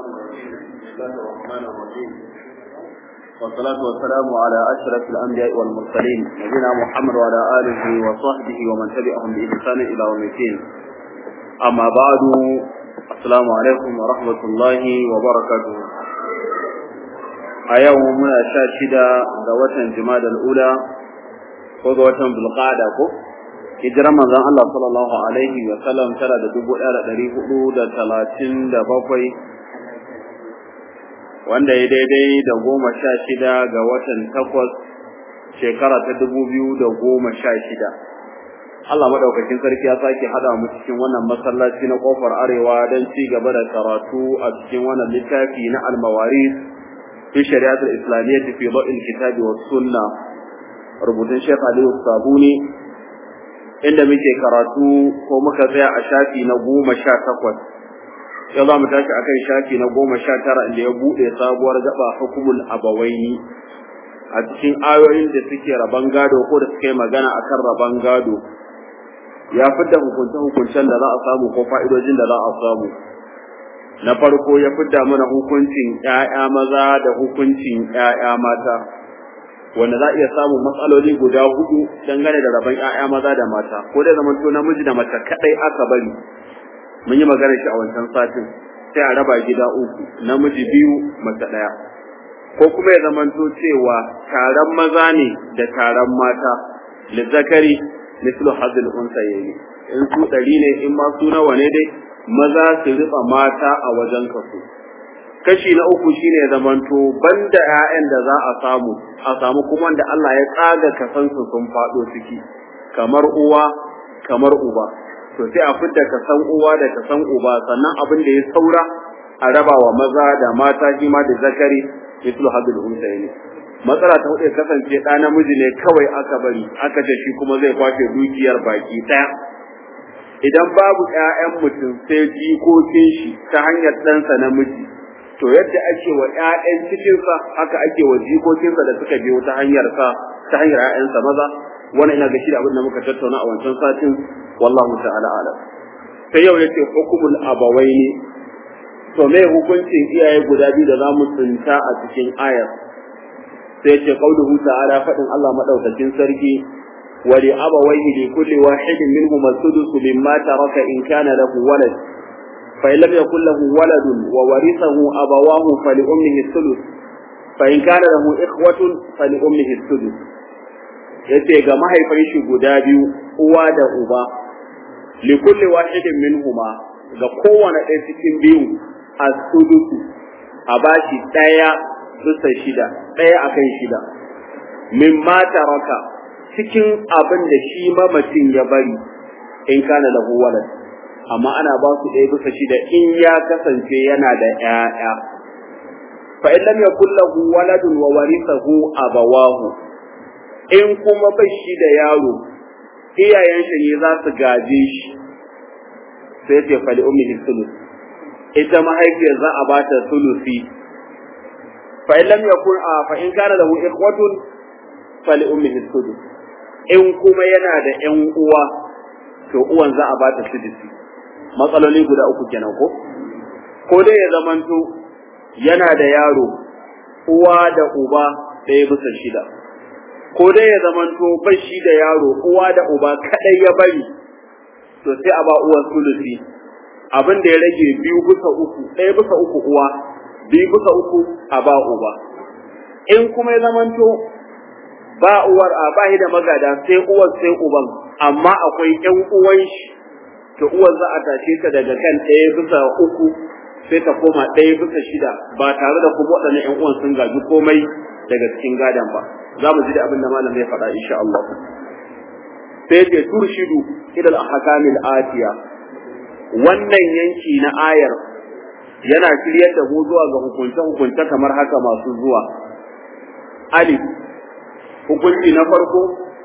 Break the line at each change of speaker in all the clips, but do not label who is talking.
بسم الله الرحمن الرحيم والصلاة والسلام على أشرف الأنبياء والمرسلين نبينا محمد وعلى آله وصحبه ومن تبعهم بإحسان إلى يوم الدين أما بعد السلام عليكم ورحمة الله وبركاته أيوم من شاشدة دوة جماد الأولى وقوة بالقادة hijirar manzon Allah sallallahu alaihi wa sallam tara da dubu ɗaya da ɗari hudu da talatin da bakwai wanda ya daidai da goma sha shida ga watan takwas shekara ta dubu biyu da goma sha shida Allah madaukakin sarki ya sake hada mu cikin wannan masallaci na kofar arewa don ci gaba da karatu a cikin wannan littafi na almawaris fi shari'atul islamiyyah fi dawil kitabi was sunna rubutun Sheikh Aliyu Sabuni inda muke karatu ko muka tsaya a shafi na goma sha takwas yau za mu tashi a kan shafi na goma sha tara inda ya buɗe sabuwar gaba hukumul abawaini a cikin ayoyin da suke raban gado ko da suke magana a kan raban gado ya fidda hukunce-hukuncen da za a samu ko fa'idojin da za a samu na farko ya fidda mana hukuncin ‘ya'ya maza da hukuncin ‘ya'ya mata wanda za a iya samun matsaloli guda hudu dangane da rabon ƴaƴa maza da mata ko dai zaman to namiji da mace kadai aka bari mun yi magana shi a wancan satin sai a raba gida uku namiji biyu mace daya ko kuma ya zaman to cewa taron maza ne da taron mata lizzakari mislu hadil unsayayi in su ɗari ne in ma su nawa ne dai maza su riba mata a wajen kaso kashi na uku shine zamanto banda ƴaƴan da za a samu a samu kuma da Allah ya tsaga kasansu sun faɗo ciki kamar uwa kamar uba to sai a fidda kasan uwa da kasan uba sannan abin da ya saura a raba wa maza da mata shi ma da zakari mislu hadul unsayni matsala ta hudu kasance ɗa namiji ne kawai aka bari aka ce shi kuma zai kwace dukiyar baki ɗaya idan babu ƴaƴan mutum sai jikokin shi ta hanyar ɗansa namiji to yadda ake wa ƴaƴan cikinsa haka ake wa jikokinsa da suka biyo ta hanyar sa ta hanyar ƴaƴansa maza wannan ina ga shi da abin da muka tattauna a wancan satin wallahu ta'ala alam sai yau yace hukumul abawaini to me hukuncin iyaye guda biyu da zamu tsinta a cikin ayar sai yace qauluhu ta'ala fadin Allah madaukakin sarki wa li abawaihi li kulli wahidin minhum as-sudus mimma taraka in kana lahu walad فإن لم يكن له ولد وورثه أبواه فلأمه الثلث فإن كان له إخوة فلأمه الثلث yace ga mahaifan shi guda biyu uwa da uba li kulli wahidin minhuma ga kowane ɗaya cikin biyu a sudusu a bashi ɗaya bisa shida ɗaya akan shida min ma taraka cikin abin da shi mamacin ya bari in kana lahu walad amma ana ba su ɗaya bisa shida in ya kasance yana da ƴaƴa fa in lam yakul lahu waladun wa warithahu abawahu in kuma bai shi da yaro iyayen shi ne za su gaje shi sai ce fali ummihi sulus ita mahaifiyar za a ba ta sulusi fa in lam yakun a fa in kana lahu ikhwatun fali ummihi sulus in kuma yana da ƴan uwa to uwan za a ba ta sulusi matsaloli guda uku kenan ko ko dai ya zamanto yana da yaro uwa da uba ɗaya bisa shida ko dai ya zamanto bai shi da yaro uwa da uba kadai ya bari to sai a ba uwan sulusi abin da ya rage biyu bisa uku ɗaya bisa uku uwa biyu bisa uku a ba uba in kuma ya zamanto ba uwar a ba da magada sai uwar sai uban amma akwai ƴan uwan shi to uwar za a tashe ta daga kan ɗaya bisa uku sai ta koma ɗaya bisa shida ba tare da kuma waɗannan ƴan uwan sun gaji komai daga cikin gadon ba za mu ji da abin da malam zai faɗa insha Allah sai ce turshidu ila al-ahkamil atiya wannan yanki na ayar yana shiryar da mu zuwa ga hukunce hukunce kamar haka masu zuwa alif hukunci na farko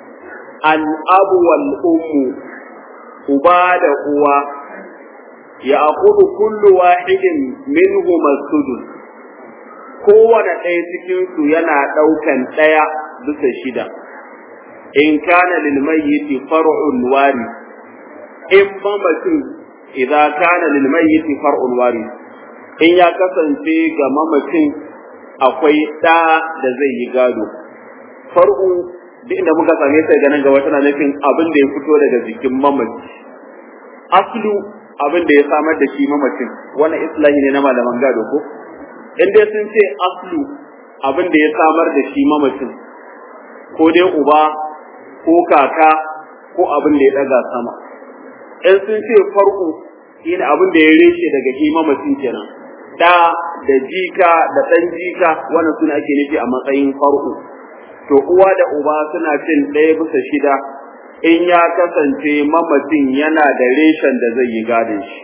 al-abu wal ummu uba da uwa ya akudu kullu wahidin minhu masudus kowane ɗaya cikin su yana ɗaukan ɗaya bisa shida in kana lil mayyiti far'un wari in mamacin idza kana lil mayyiti far'un wari in ya kasance ga mamacin akwai ɗa da zai yi gado far'u duk inda muka same ta ganin gaba tana nufin abin da ya fito daga jikin mamaci aslu abin da ya samar da shi mamacin wannan islahi ne na malaman gado ko in dai sun ce aslu abin da ya samar da shi mamacin ko dai uba ko kaka ko abin da ya daga sama in sun ce farko shine abin da ya reshe daga shi mamacin kenan da da jika da dan jika wannan suna ake nufi a matsayin farko to uwa da uba suna cin ɗaya bisa shida in ya kasance mamacin yana da reshen da zai yi gadon shi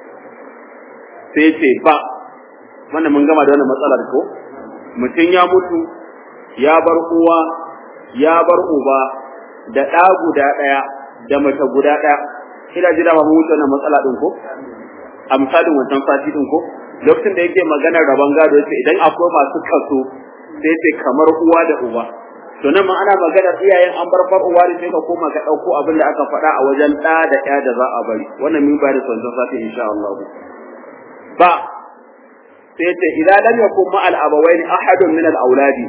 sai ce ba wannan mun gama da wannan matsalar ko mutum ya mutu ya bar uwa ya bar uba da ɗa guda ɗaya da mace guda ɗaya ina jira ba mu wuce wannan matsala ɗin ko a misalin wancan sati ɗin ko lokacin da yake maganar rabon gado yace idan akwai masu kaso sai ce kamar uwa da uba to nan ma ana maganar iyayen an bar far uwa sai ka koma ka ɗauko abin da aka faɗa a wajen ɗa da ɗaya da za a bari wannan mun bayar da wancan sati insha Allah ba sai ce idan lam yakun ma al abawaini ahadun min al auladi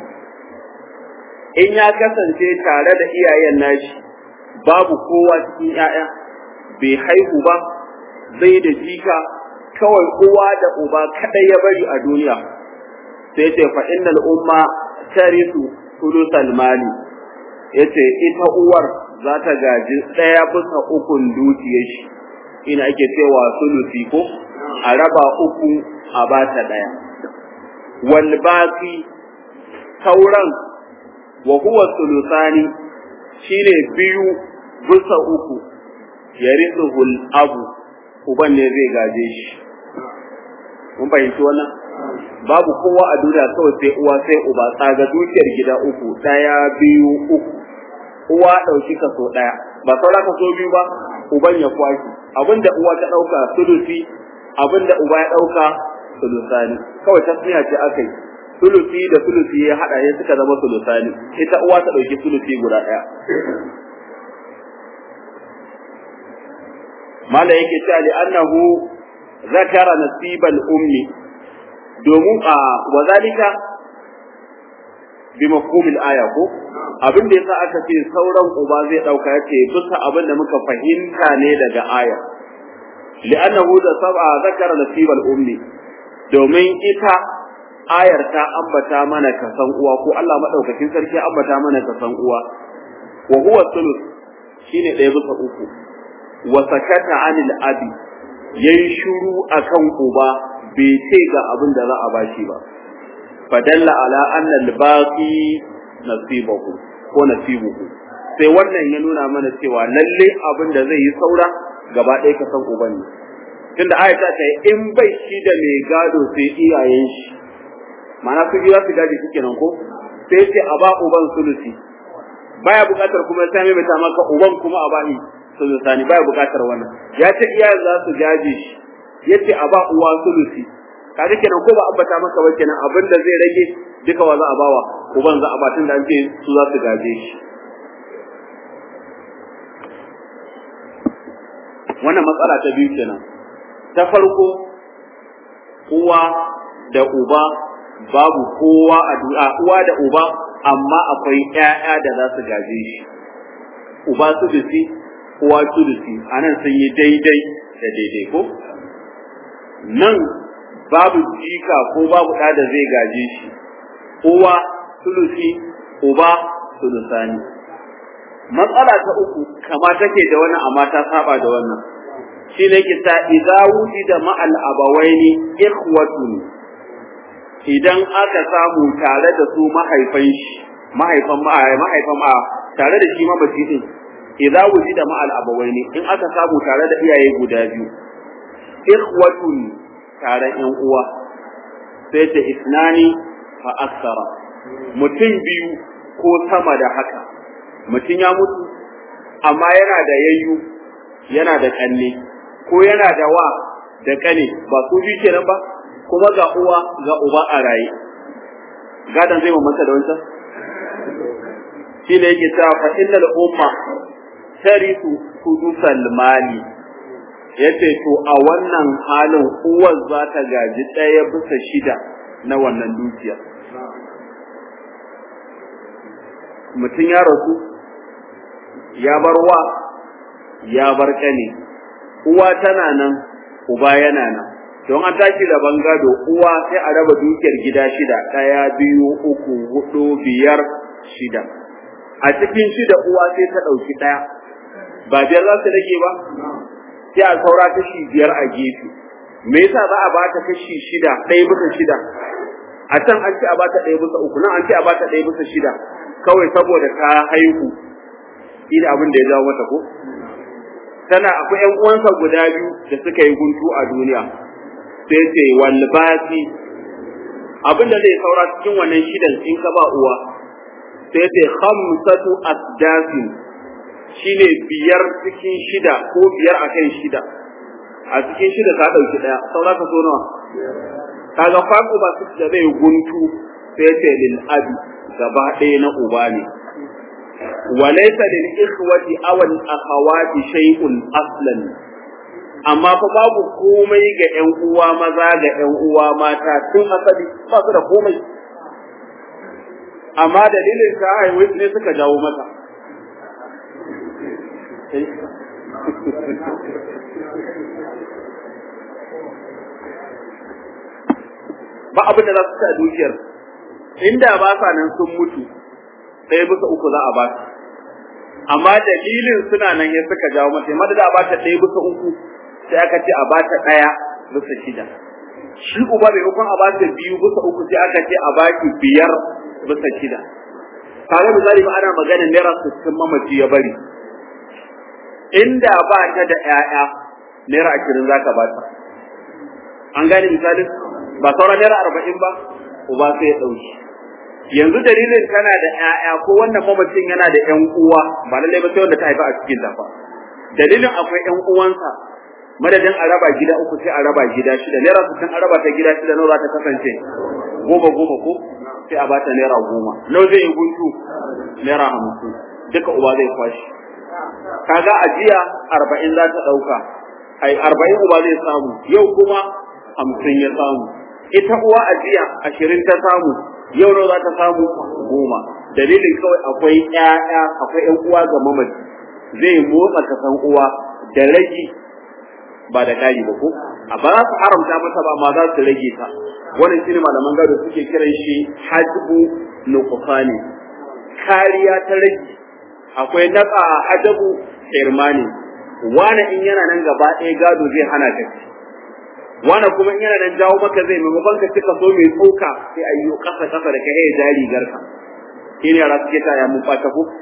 in ya kasance tare da iyayen nashi babu kowa cikin ƴaƴa bai haihu ba zai da jika kawai uwa da uba kadai ya bari a duniya sai ce fa innal umma tarisu sulusal mali yace ita uwar za ta gaji daya bisa ukun dukiyar shi ina ake cewa sulusi ko a raba uku a bata daya wal baqi sauran wa huwa sulusani shine biyu bisa uku yarithuhul abu uban ne zai gaje shi mun fahimci wannan babu kowa a duniya kawai sai uwa sai uba tsaga dukiyar gida uku daya biyu uku uwa dauki kaso daya ba saura kaso biyu ba uban ya kwaki abinda uwa ta dauka sulusi abinda uba ya dauka sulusani kawai tasmiya ce akai sulusi da sulusi ya hada ne suka zama sulusani ita uwa ta dauki sulusi guda daya mala yake cewa li annahu zakara nasibal ummi domin a wazalika bi mafhumil aya ko abin da yasa aka ce sauran uba zai dauka yace bisa abin da muka fahimta ne daga aya li'annahu da sab'a zakara nasibal ummi domin ita ayar ta ambata mana kasan uwa ko Allah madaukakin sarki ya ambata mana kasan uwa wa huwa sulus shine ɗaya bisa uku wa sakata anil abi yayi shiru akan uba bai ce ga abin da za a bashi ba fadalla ala anna al-baqi nasibahu ko nasibuhu sai wannan ya nuna mana cewa lalle abin da zai yi saura gaba ɗaya ka san uban ne tunda aya ta ce in bai shi da mai gado sai iyayen shi ma'ana su biya su gaji suke nan ko sai ce a ba uban sulusi baya buƙatar kuma sai mai ta maka uban kuma a bani sulusani baya buƙatar wannan ya ce iyayen za su gaje shi yace a ba uwa sulusi kaga kenan ko ba ambata maka ba kenan abin da zai rage duka wa za a bawa uban za a ba tun da an ce su za su gaje shi wannan matsala ta biyu kenan ta farko uwa da uba babu kowa a duniya uwa da uba amma akwai ƴaƴa da za su gaje shi uba su dusi uwa su dusi anan sun yi daidai da daidai ko nan babu jika ko babu ɗa da zai gaje shi uwa sulusi uba sulusani matsala ta uku kama take da wannan amma ta saba da wannan shi ne ke ta idza wujida ma'al abawaini ikhwatun idan aka samu tare da su mahaifan shi mahaifan mahaifan ma tare da shi mamaci din idza wujida ma'al abawaini in aka samu tare da iyaye guda biyu ikhwatun tare yan uwa sai ta isnani fa aksara mutum biyu ko sama da haka mutum ya mutu amma yana da yayyu yana da kanne ko yana da wa da kane ba su biyu kenan ba kuma ga uwa ga uba a raye gadan zai mamanta da wancan shi ne yake cewa fa innal umma tarisu sudusal mali yace to a wannan halin uwar za ta gaji ɗaya bisa shida na wannan dukiya mutum ya rasu ya bar wa ya bar ƙane uwa tana nan uba yana nan don an tashi rabon gado uwa sai a raba dukiyar gida shida ɗaya biyu uku hudu biyar shida a cikin shida uwa sai ta ɗauki ɗaya ba biyar za su rage ba sai a saura kashi biyar a gefe me yasa za a ba ta kashi shida ɗaya bisa shida a can an ce a ba ta ɗaya bisa uku nan an ce a ba ta ɗaya bisa shida kawai saboda ta haihu ina abin da ya jawo mata ko tana akwai ƴan uwansa guda biyu da suka yi guntu a duniya sai ce wal baqi abin da zai saura cikin wannan shidan in ka ba uwa sai ce khamsatu asdasin shine biyar cikin shida ko biyar akan shida a cikin shida ka dauki daya saura ka so nawa kaga faku ba su da zai guntu sai ce lil abi gaba ɗaya na uba ne walaysa lil ikhwati aw al akhawati shay'un aslan amma fa babu komai ga ƴan uwa maza ga ƴan uwa mata tun asali ba su da komai amma dalilin ta haihuwa ne suka jawo mata ba abin da za su ci a dukiyar inda ba sa nan sun mutu ɗaya bisa uku za a ba su amma dalilin suna nan ya suka jawo mata amma da a ba ta ɗaya bisa uku sai aka ce a ba ta ɗaya bisa shida shi uba maimakon a ba ta biyu bisa uku sai aka ce a ba ki biyar bisa shida kaga misali ba ana magana naira sittin mamaci ya bari inda ba ta da ƴaƴa naira ashirin za ka ba ta an gane misalin ba sauran naira arba'in ba uba sai ya ɗauki yanzu dalilin kana da ƴaƴa ko wannan mamacin yana da ƴan uwa ba lallai ba sai wanda ta haifa a cikin ta fa dalilin akwai ƴan uwansa madadin a raba gida uku sai a raba gida shida naira sittin a raba ta gida shida nawa za ta kasance goma goma ko sai a bata naira goma nawa zai yi guntu naira hamsin duka uba zai kwashi kaga ajiya arba'in za ta ɗauka ai arba'in uba zai samu yau kuma hamsin ya samu ita uwa ajiya ashirin ta samu yau nawa za ta samu goma dalilin kawai akwai ƴaƴa akwai ƴan uwa ga mamaci zai motsa kasan uwa da rage ba da kari ba ko a ba za su haramta masa ba ma za su rage ta wannan shine malaman gado suke kiran shi hajbu nuqsani kariya ta rage akwai naka hajabu irmani wani in yana nan gaba ɗaya gado zai hana ka wani kuma in yana nan jawo maka zai maimakon ka cika so mai tsoka sai a yi kasa kasa da kai ya jari garka shine yara suke ta ya mun fata ko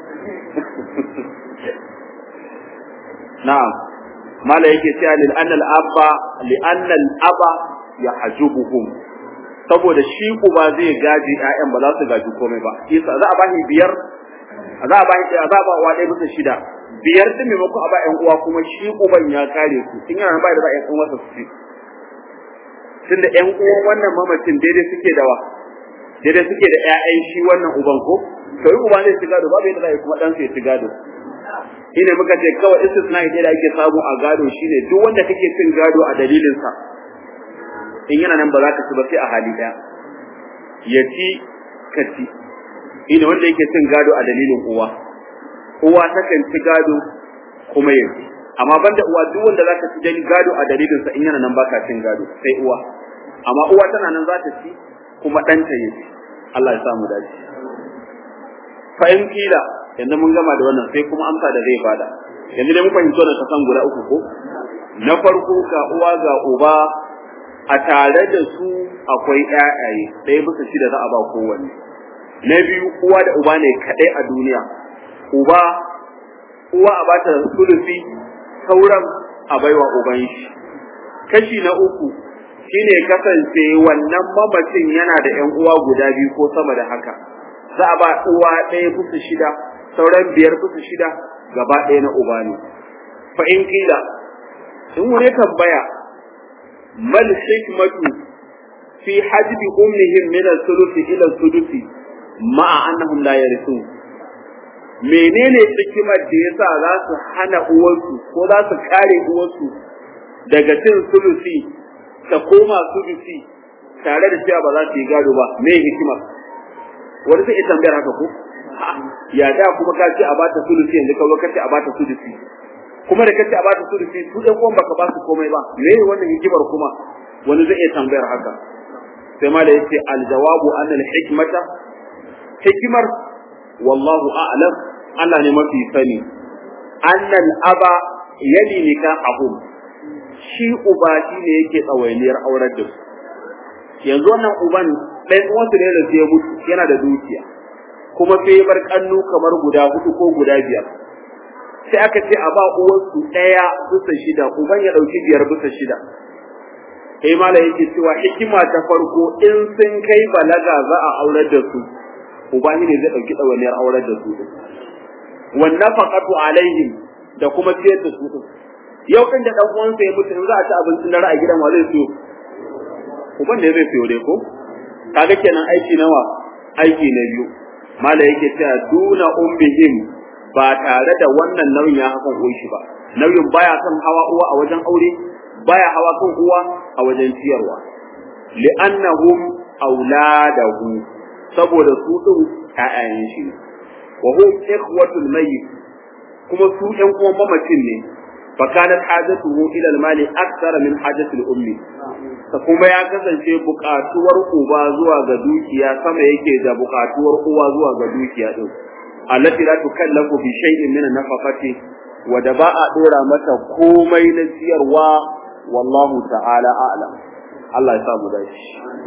na'am mala yake cewa lil annal abba li annal aba yahjubuhum saboda shi uba zai gaji ƴaƴan ba za su gaji komai ba isa za a ba shi biyar za a ba shi za a ba uwa ɗaya bisa shida biyar din maimakon a ba ƴan uwa kuma shi uban ya kare su in yana ba da za a ƴan uwansa su ci tunda ƴan uwan wannan mamacin daidai suke da wa daidai suke da ƴaƴan shi wannan uban ko to in uba zai ci gado babu yadda za a yi kuma ɗansa ya ci gado shine muka ce kawai istisna ita da ake samu a gado shine duk wanda kake cin gado a dalilin sa in yana nan ba za ka ci ba sai a hali daya ya ci ka ci ina wanda yake cin gado a dalilin uwa uwa takan ci gado kuma ya ci amma banda uwa duk wanda za ka ci dan gado a dalilin sa in yana nan baka cin gado sai uwa amma uwa tana nan za ta ci kuma ɗanta ya ci Allah ya samu dace fa in kila yanzu mun gama da wannan sai kuma amsa da zai bada yanzu dai mun fahimci wannan kasan guda uku ko na farko ga uwa ga uba a tare da su akwai ƴaƴaye ɗaya bisa shida za a ba kowanne na biyu uwa da uba ne kaɗai a duniya uba uwa a bata sulufi sauran a baiwa uban shi kashi na uku shine kasance wannan mamacin yana da ƴan uwa guda biyu ko sama da haka za a ba uwa ɗaya bisa shida sauran biyar bisa shida gaba ɗaya na uba ne fa in kila in wani tambaya mal hikmatu fi hajbi ummihim min al-thuluthi ila al-thuluthi ma'a annahum la yarithun menene hikimar da yasa za su hana uwarsu ko za su kare uwarsu daga cin sulusi ta koma sulusi tare da cewa ba za su yi gado ba me hikima wani sai tambayar haka ko ya da kuma ka ce a bata sulusi yanzu ka zo ka ce a bata sulusi kuma da kace a bata sulusi su ɗan uwan baka ba su komai ba me wannan hikimar kuma wani zai iya tambayar haka sai ma da yace aljawabu an hikmata hikimar wallahu a'lam Allah ne mafi sani annal aba yali nikahum shi uba shi ne yake tsawainiyar aurar da su yanzu wannan uban ɗan uwansu ne da sai mutu yana da dukiya kuma sai ya bar kannu kamar guda hudu ko guda biyar sai aka ce a ba uwansu ɗaya bisa shida uban ya ɗauki biyar bisa shida sai mala yake cewa hikima ta farko in sun kai balaga za a aurar da su uba ne zai ɗauki ɗawainiyar aurar da su wan nafaqatu alaihim da kuma ciyar da su yau din da dan uwansa ya mutu in za a ci abincin dare a gidan wa zai siyo uban ne zai siyo dai ko kaga kenan aiki nawa aiki na biyu mala yake cewa duna ummihim ba tare da wannan nauyin ya hakan uwan ba nauyin baya kan hawa uwa a wajen aure baya hawa kan uwa a wajen ciyarwa li'annahum auladahu saboda su din ƴaƴayen shi ne wa hum ikhwatul mayyit kuma su ƴan uwan mamacin ne fa kanat hajatuhu ila al-mali akthar min hajati al-ummi ta kuma ya kasance buƙatuwar uba zuwa ga dukiya sama yake da buƙatuwar uwa zuwa ga dukiya din allati la tukallafu bi shay'in min an-nafaqati wa da ba a dora mata komai na ciyarwa wallahu ta'ala a'lam Allah ya samu dace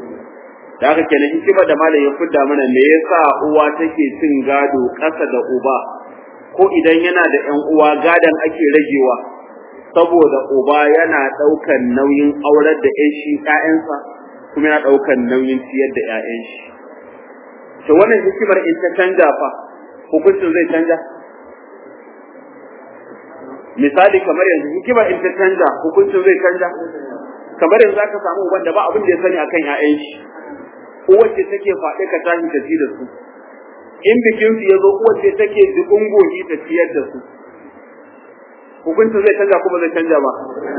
da haka kenan hikimar da malam ya fidda mana me yasa uwa take cin gado ƙasa da uba ko idan yana da ƴan uwa gadon ake ragewa saboda uba yana ɗaukan nauyin aurar da ƴan shi ƴaƴansa kuma yana ɗaukan nauyin ciyar da ƴaƴan shi to wannan hikimar in ta canja fa hukuncin zai canja misali kamar yanzu hikimar in ta canja hukuncin zai canja kamar yanzu zaka samu wanda ba abin da ya sani akan ƴaƴan shi uwace take faɗi ka tashi ta ci da su in bikin su yazo uwace take dubun goji ta ciyar da su hukuncin zai canja kuma zai canja ba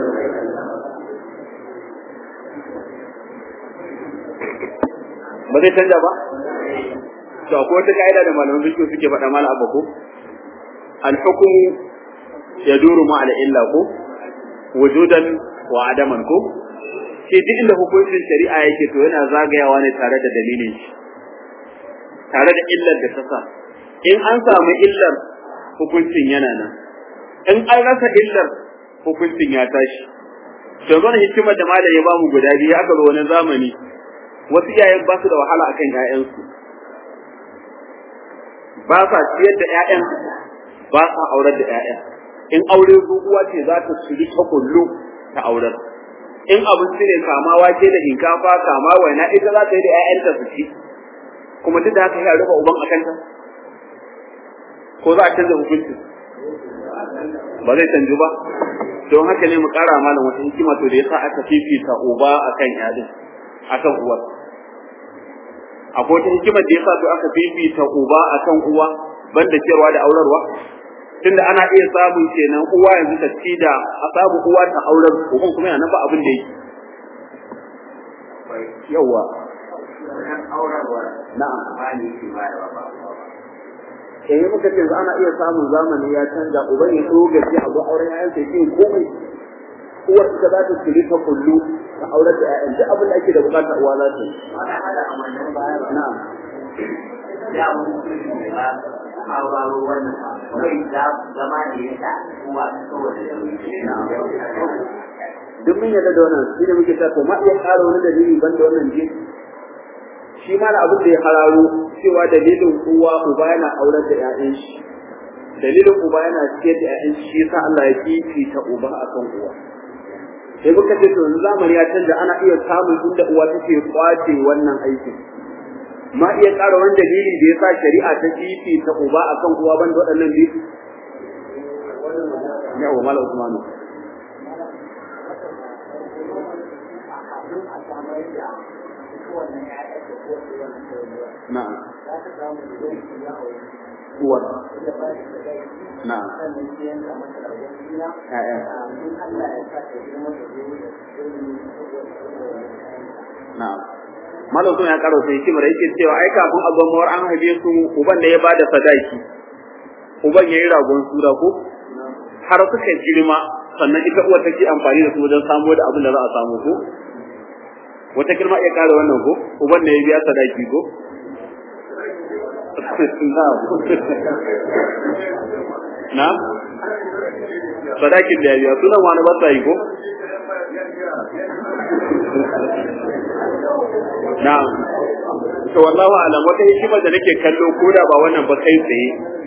ba zai canja ba to akwai wata ka'ida da malaman fiqh suke faɗa mala abba ko al hukmu yaduru ma al illa ko wujudan wa adaman ko sai duk inda hukuncin shari'a yake to yana zagayawa ne tare da dalilin shi tare da illar da ta sa in an samu illar hukuncin yana nan in an rasa illar hukuncin ya tashi to zan hikimar da malam ya ba mu guda biyu aka zo wani zamani wasu iyayen ba su da wahala akan ƴaƴansu ba sa ciyar da ƴaƴan ba sa aurar da ƴaƴan in aure uwa ce za ta shiri ta kullu ta aurar in abinci ne kama wake da hinkafa kama waina ita za ta yi da ƴaƴanta su ci kuma duk da haka ya rufe uban a kanta ko za a canza hukunci ba zai canju ba don haka ne mu ƙara malam wata hikima to da yasa aka fifita uba akan ƴaƴan akan uwa akwai wata hikimar da yasa to aka fifita uba akan uwa banda cewa da aurarwa tunda ana iya samun kenan uwa yanzu ta ci da a samu uwa ta aurar uban kuma yana ba abin da yake yawa na'am eh muka ce yanzu ana iya samun zamani ya canja uban ya so gaji a zo auren yayan sai yin komai uwar ta za ta tsiri ta kullu ta aurar da yayan duk abin da ake da bukata uwa za ta yi na'am
ya sauraro wannan kai za zama ne ya sa kuma saboda
duk mun yarda da wannan shi ne muke ta to ma iya ƙara wani dalili ban da wannan je shi ma abin da ya hararo cewa dalilin uwa uba yana aurar da ƴaƴan shi dalilin uba yana ciyar da ƴaƴan shi yasa Allah ya fifita uba akan uwa sai muka ce to yanzu zamani ya canza ana iya samun inda uwa take kwace wannan aikin ma iya ƙara wani dalili da yasa shari'a ta fifita uba akan uwa banda waɗannan biyu yawa mala usmanu na'am uwar na'am ƴaƴan na'am malam sun ya karo sai hikimar yake cewa ai kafin a gwamnawar an haife su uban da ya bada sadaki uban ya yi ragon sura ko har suka girma sannan ita uwar take amfani da su wajen samo da abin da za a samu ko wata girma iya kare wannan ko uban da ya biya sadaki ko na sadakin da ya biya sunan wani ba yi ko na to wallahu alam wata hikima da nake kallo ko da ba wannan ba kai tsaye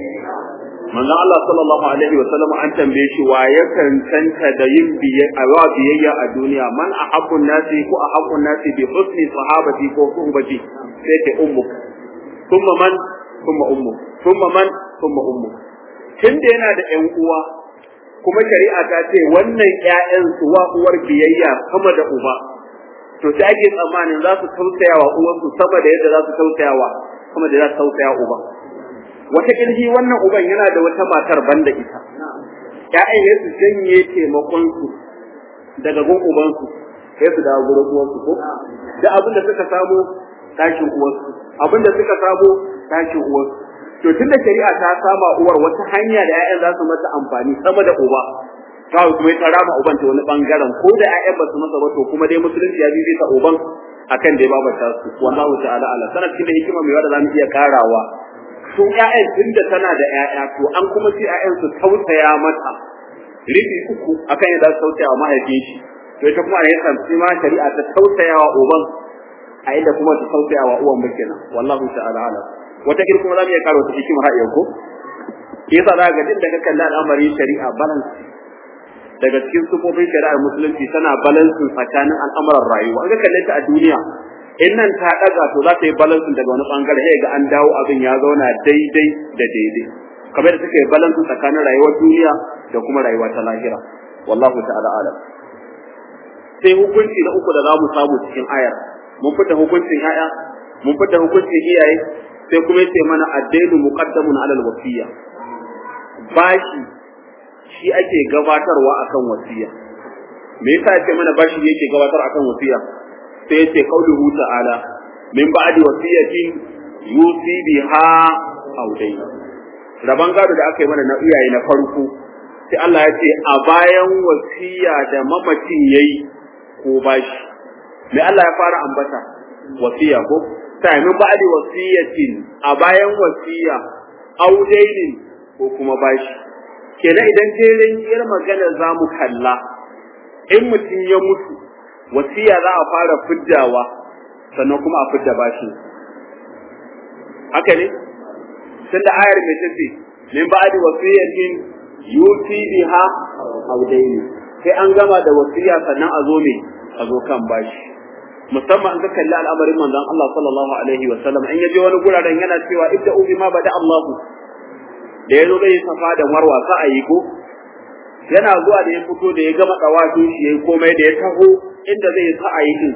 manzon Allah sallallahu alaihi wa sallam an tambaye shi wa ya cancanta da yin biyayya a duniya man ahabbun nasi ko ahabbun nasi bi husni sahabati ko suhbati sai ta ummu thumma man thumma ummu thumma man thumma ummu tunda yana da ƴan uwa kuma shari'a ta ce wannan ƴaƴan su wa uwar biyayya sama da uba to sai ake tsammanin za su tausaya wa uwansu sama da yadda za su tausaya wa sama da za su tausaya uba wata kirji wannan uban yana da wata matar banda ita ƴaƴan ne su janye taimakon su daga gun uban su sai su dawo gurin uwansu ko da abin da suka samu tashin uwansu abin da suka samu tashin uwansu to tunda shari'a ta sama uwar wata hanya da ƴaƴan za su mata amfani sama da uba ta kuma ta rama uban ta wani bangaren ko da ƴaƴan ba su masa ba to kuma dai musulunci ya bibita uban akan dai babata su wallahu ta'ala ala sanar cikin hikima mai wanda zamu iya karawa su ƴaƴan tunda tana da ƴaƴa to an kuma ce ƴaƴan su tausaya mata rufi uku akan yadda su tausaya wa mahaifin shi to ita kuma ne kan ma shari'a ta tausaya wa uban a inda kuma ta tausaya wa uwan ba kenan wallahu ta'ala ala wata kin kuma zamu iya karo ta hikima har yau ko yasa za ga duk da ka kalli al'amarin shari'a balance daga cikin sufofin shari'ar musulunci tana balansin tsakanin al'amuran rayuwa an ga kalle ta a duniya in nan ta daga to za ta yi balansin daga wani bangare sai ga an dawo abin ya zauna daidai da daidai kamar da take balansin tsakanin rayuwar duniya da kuma rayuwa ta lahira wallahu ta'ala alam sai hukunci na uku da za mu samu cikin ayar mun fita hukuncin yaya mun fita hukuncin iyaye sai kuma yace mana addainu muqaddamun alal wasiyya bashi shi ake gabatarwa akan wasiya me yasa yace mana bashi yake gabatar akan wasiya sai yace qauluhu ta'ala min ba'di wasiyatin yusi biha aw dayn raban gado da aka yi mana na iyaye na farko sai Allah ya ce a bayan wasiya da mamacin yayi ko bashi me Allah ya fara ambata wasiya ko sai min ba'di wasiyatin a bayan wasiya aw daynin ko kuma bashi kenan idan jerin yar magana za mu kalla in mutum ya mutu wasiya za a fara fiddawa sannan kuma a fidda bashi haka ne tunda ayar mai tace min ba'di wasiyatin yusi biha aw dayni sai an gama da wasiya sannan a zo me a zo kan bashi musamman an ka kalli al'amarin manzon Allah sallallahu alaihi wa sallam in yaje wani guraren yana cewa ibda'u bima bada Allahu da ya zo zai safa da marwa sa a yi ko yana zuwa da ya fito da ya gama dawafin shi yayi komai da ya taho inda zai sa a yi din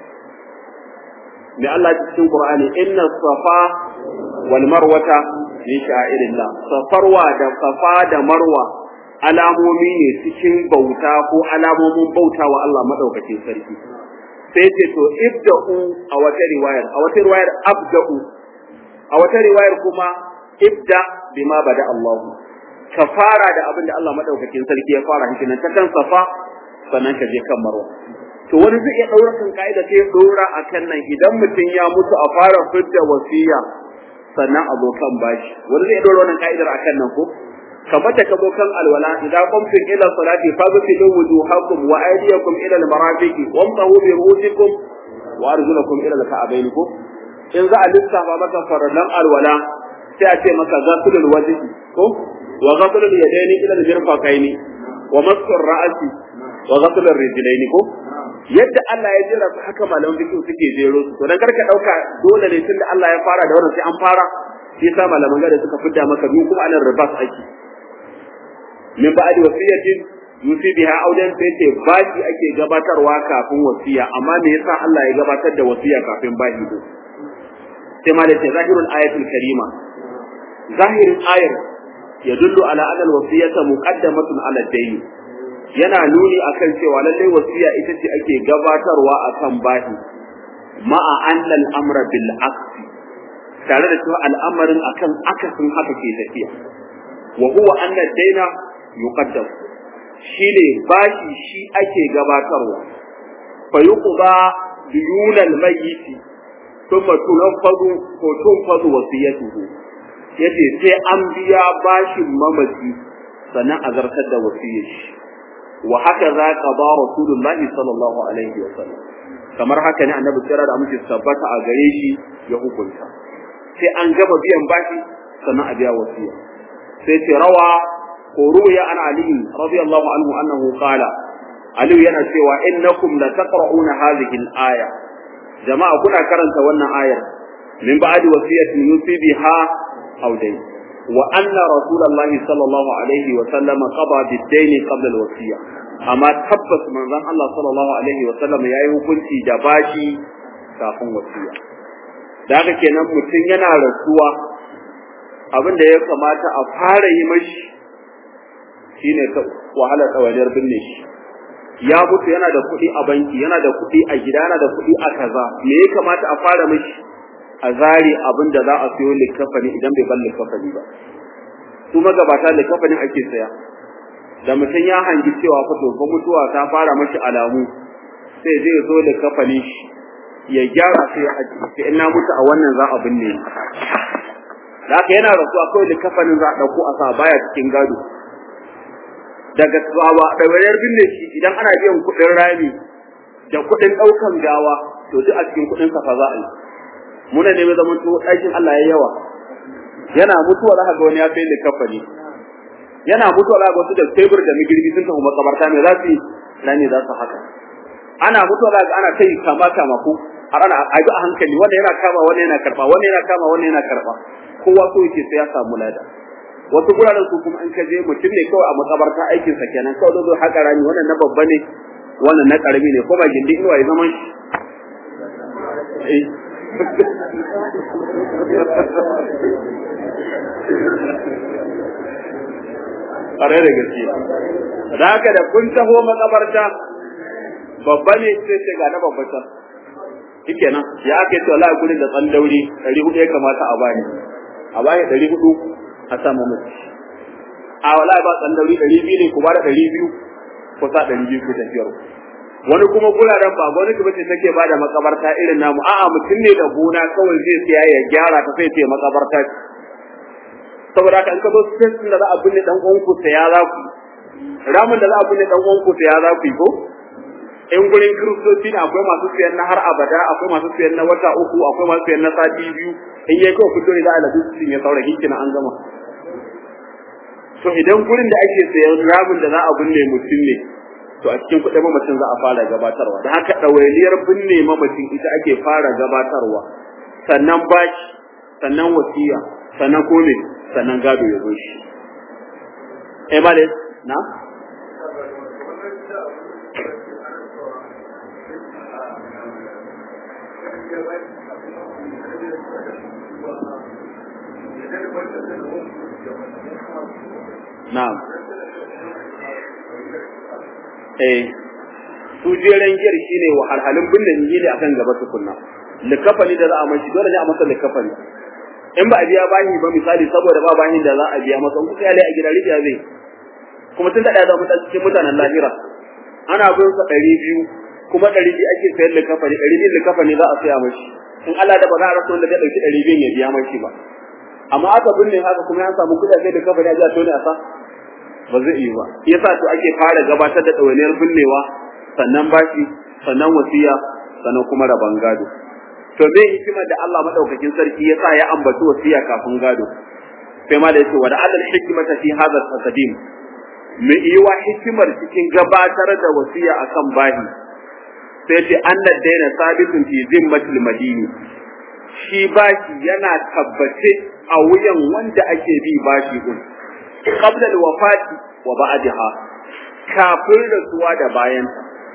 mai Allah cikin Qur'ani inna safa wal marwata min sha'irillah safarwa da safa da marwa alamomi ne cikin bauta ko alamomin bauta wa Allah madaukakin sarki sai ce to ibda'u a wata riwayar a wata riwayar abda'u a wata riwayar kuma ibda bima bada Allah ka fara da abin da Allah madaukakin sarki ya fara shi nan ta kan safa sannan ka je kan marwa to wani zai iya daura kan kaida sai ya daura akan nan idan mutum ya mutu a fara fidda wasiya sannan a zo kan bashi wani zai daura wannan kaidar akan nan ko kamar da kabo kan alwala idan qumtum ila salati faghsilu wujuhakum wa aydiyakum ila almarafiqi wamsahu bi ru'usikum wa arjulakum ila alka'bayn ko in za a lissafa maka farallan alwala sai a ce maka ghaslul wajhi ko wa ghaslul yadaini ila al-mirfaqaini wa masur ra'si wa ghaslul rijlaini ko yadda Allah ya jira su haka malaman fiqh suke jero su to dan karka dauka dole ne tunda Allah ya fara da wannan sai an fara shi yasa malaman gada suka fidda maka biyu kuma anan ribas ake min ba'di wasiyatin yusi biha audan sai ce baki ake gabatarwa kafin wasiya amma me yasa Allah ya gabatar da wasiya kafin baki sai ma da ce zahirul ayatul karima zahirin ayar yadullu ala anna al-wasiyata muqaddamatun ala ad-dayn yana nuni akan cewa lallai wasiya ita ce ake gabatarwa akan bahi ma'a anna al-amra bil aqsi tare da cewa al'amarin akan akasin haka ke tafiya wa huwa anna ad-dayna yuqaddam shine bashi shi ake gabatarwa fa yuqda diyun al-mayyit thumma tunfadu ko tunfadu wasiyatuhu yace sai an biya bashin mamaci sannan a zartar da wasiyar shi wa haka za ka ba rasulullah sallallahu alaihi wa sallam kamar haka ne annabi kira da amince tabbata a gare shi ya hukunta sai an gama biyan bashi sannan a biya wasiya sai ce rawa ko ruya an ali radiyallahu anhu annahu qala ali yana cewa innakum la taqra'una hadhihi al-aya jama'a kuna karanta wannan ayar min ba'di wasiyatin yusi biha aw dayn wa anna rasulullahi sallallahu alaihi wa sallam qada bid-dayn qabla al-wasiyya amma tabbas manzon Allah sallallahu alaihi wa sallam yayi hukunci da bashi kafin wasiya da haka kenan mutum yana rasuwa abin da ya kamata a fara yi mashi shine ta wahala tsawaliyar binne shi ya mutu yana da kuɗi a banki yana da kuɗi a gida yana da kuɗi a kaza me ya kamata a fara mashi a zari abin da za a siyo likafani idan bai bar likafani ba su magabata likafanin ake saya da mutum ya hangi cewa fa to fa mutuwa ta fara mashi alamu sai zai zo likafani shi ya gyara sai a sai in na mutu a wannan za a binne da haka yana rasuwa kawai likafanin za a ɗauko a sa baya cikin gado daga tsawa ɗawainiyar binne shi idan ana biyan kuɗin rami da kuɗin ɗaukan gawa to duk a cikin kuɗin safa za a yi muna ne mai zama to ɗakin Allah ya yawa yana mutuwa za ka ga wani ya sai likafani yana mutuwa za ka ga wasu da tebur da migirbi sun tafi makabarta me za su yi na ne za su haka ana mutuwa za ka ana kai kama kama ko har ana a a hankali wanda yana kama wanda yana karɓa wanda yana kama wanda yana karɓa kowa so yake sai ya samu lada wasu guraren su kuma in ka je mutum ne kawai a makabarta aikin sa kenan kawai zo haka rani wannan na babba ne wannan na karami ne ko ba gindi inuwa ya zaman shi ƙare da gaske da haka da kun taho makabarta babba ne sai ce ga na babba ta shike nan ya ake to Allah gurin da tsan dauri 400 ya kamata a bani a bani 400 a samu mutu a wala ba tsan dauri 200 ne ku ba da 200 ko sa 200 ku tafiyar wani kuma guraren ba wani kuma ce take ba da makabarta irin namu a'a mutum ne da gona kawai zai siya ya gyara ta sai ce makabarta saboda haka in ka zo space da za a binne dan uwan ku ya za ku ramin da za a binne dan uwan ku ya za ku ko in gurin kiristoci ne akwai masu siyan na har abada akwai masu siyan na wata uku akwai masu siyan na sati biyu in yayi kawai fito ne za a lafi su ya saura hinkina an gama to idan gurin da ake sayan ramin da za a binne mutum ne to a cikin kuɗin mamacin za a fara gabatarwa da haka ɗawainiyar binne mamacin ita ake fara gabatarwa sannan bashi sannan wasiya sannan kome sannan gado ya zo shi eh male na na'am eh su jeren giyar shine wahalhalun binne ni ne akan gaba tukunna likafani da za a mashi dole ne a masa likafani in ba a biya bani ba misali saboda ba bani da za a biya masa in kuka yale a gida rijiya zai kuma tun da ya zama cikin mutanen lahira ana bin sa ɗari biyu kuma ɗari biyu ake sayar likafani ɗari biyu likafani za a saya mashi in Allah da ba za a rasa wanda zai ɗauki ɗari biyun ya biya mashi ba amma aka binne haka kuma ya samu kuɗaɗe da kafani a jiya to ne a sa ba zai yi ba yasa to ake fara gabatar da ɗawainiyar binnewa sannan bashi sannan wasiya sannan kuma rabon gado to zai hikimar da Allah madaukakin sarki yasa ya ambaci wasiya kafin gado sai ma da yace wa da'al hikmata fi hadha taqdim me yiwa hikimar cikin gabatar da wasiya akan bahi sai ce annad daina sabitun fi zimmatil madini shi bashi yana tabbace a wuyan wanda ake bi bashi din qabla al-wafati wa ba'daha kafin rasuwa da bayan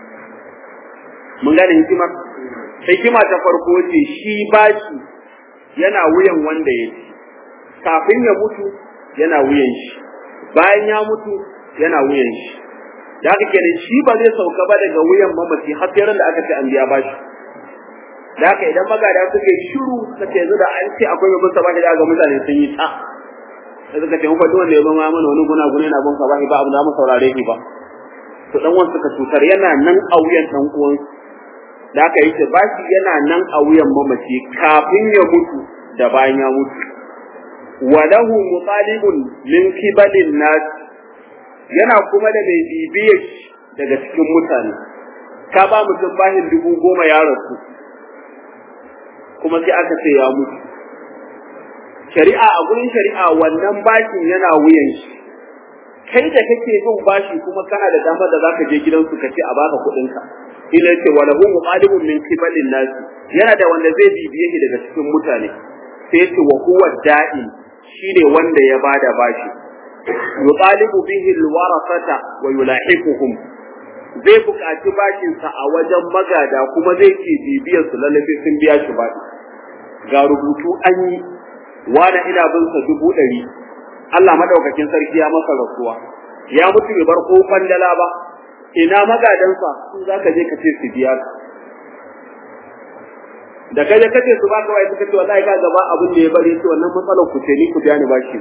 mun gane hikimar hikima ta farko ce shi bashi yana wuyan wanda ya ci kafin ya mutu yana wuyan shi bayan ya mutu yana wuyan shi da haka kenan shi ba zai sauka ba daga wuyan mamaci har sai da aka ce an biya bashi da haka idan magada suke shiru suka ce yanzu da an ce akwai mai bunsa bashi da ga mutane sun yi ta sai suka ce mu faɗi wanda ya zama mana wani guna guna yana bunsa bashi ba abu da mu saurare shi ba to dan uwan suka cutar yana nan a wuyan dan uwan da haka yake bashi yana nan a wuyan mamaci kafin ya mutu da bayan ya mutu walahu mutalibun min kibalin nas yana kuma da mai bibiye daga cikin mutane ka ba mutum bahin dubu goma ya rasu kuma sai aka ce ya mutu shari'a a gurin shari'a wannan bashin yana wuyan shi kai da kake bin bashi kuma kana da damar da zaka je gidansu ka ce a baka kuɗin ka ila ce wa lahu muqalibun min qibalin nas yana da wanda zai bibiye shi daga cikin mutane sai ce wa huwa da'i shine wanda ya bada bashi yuqalibu bihi alwarasata wa yulahiquhum zai buƙaci bashinsa a wajen magada kuma zai ke bibiyar su lallabe sun biya shi bashi ga rubutu an yi wani ina bin sa dubu ɗari Allah madaukakin sarki ya masa rasuwa ya mutu bai bar kofan dala ba ina magadansa su za ka je ka ce su biya ka da kai da kace su baka wai suka ce wallahi ka gaba abin da ya bari ce wannan matsalar ku ce ni ku biya ni bashi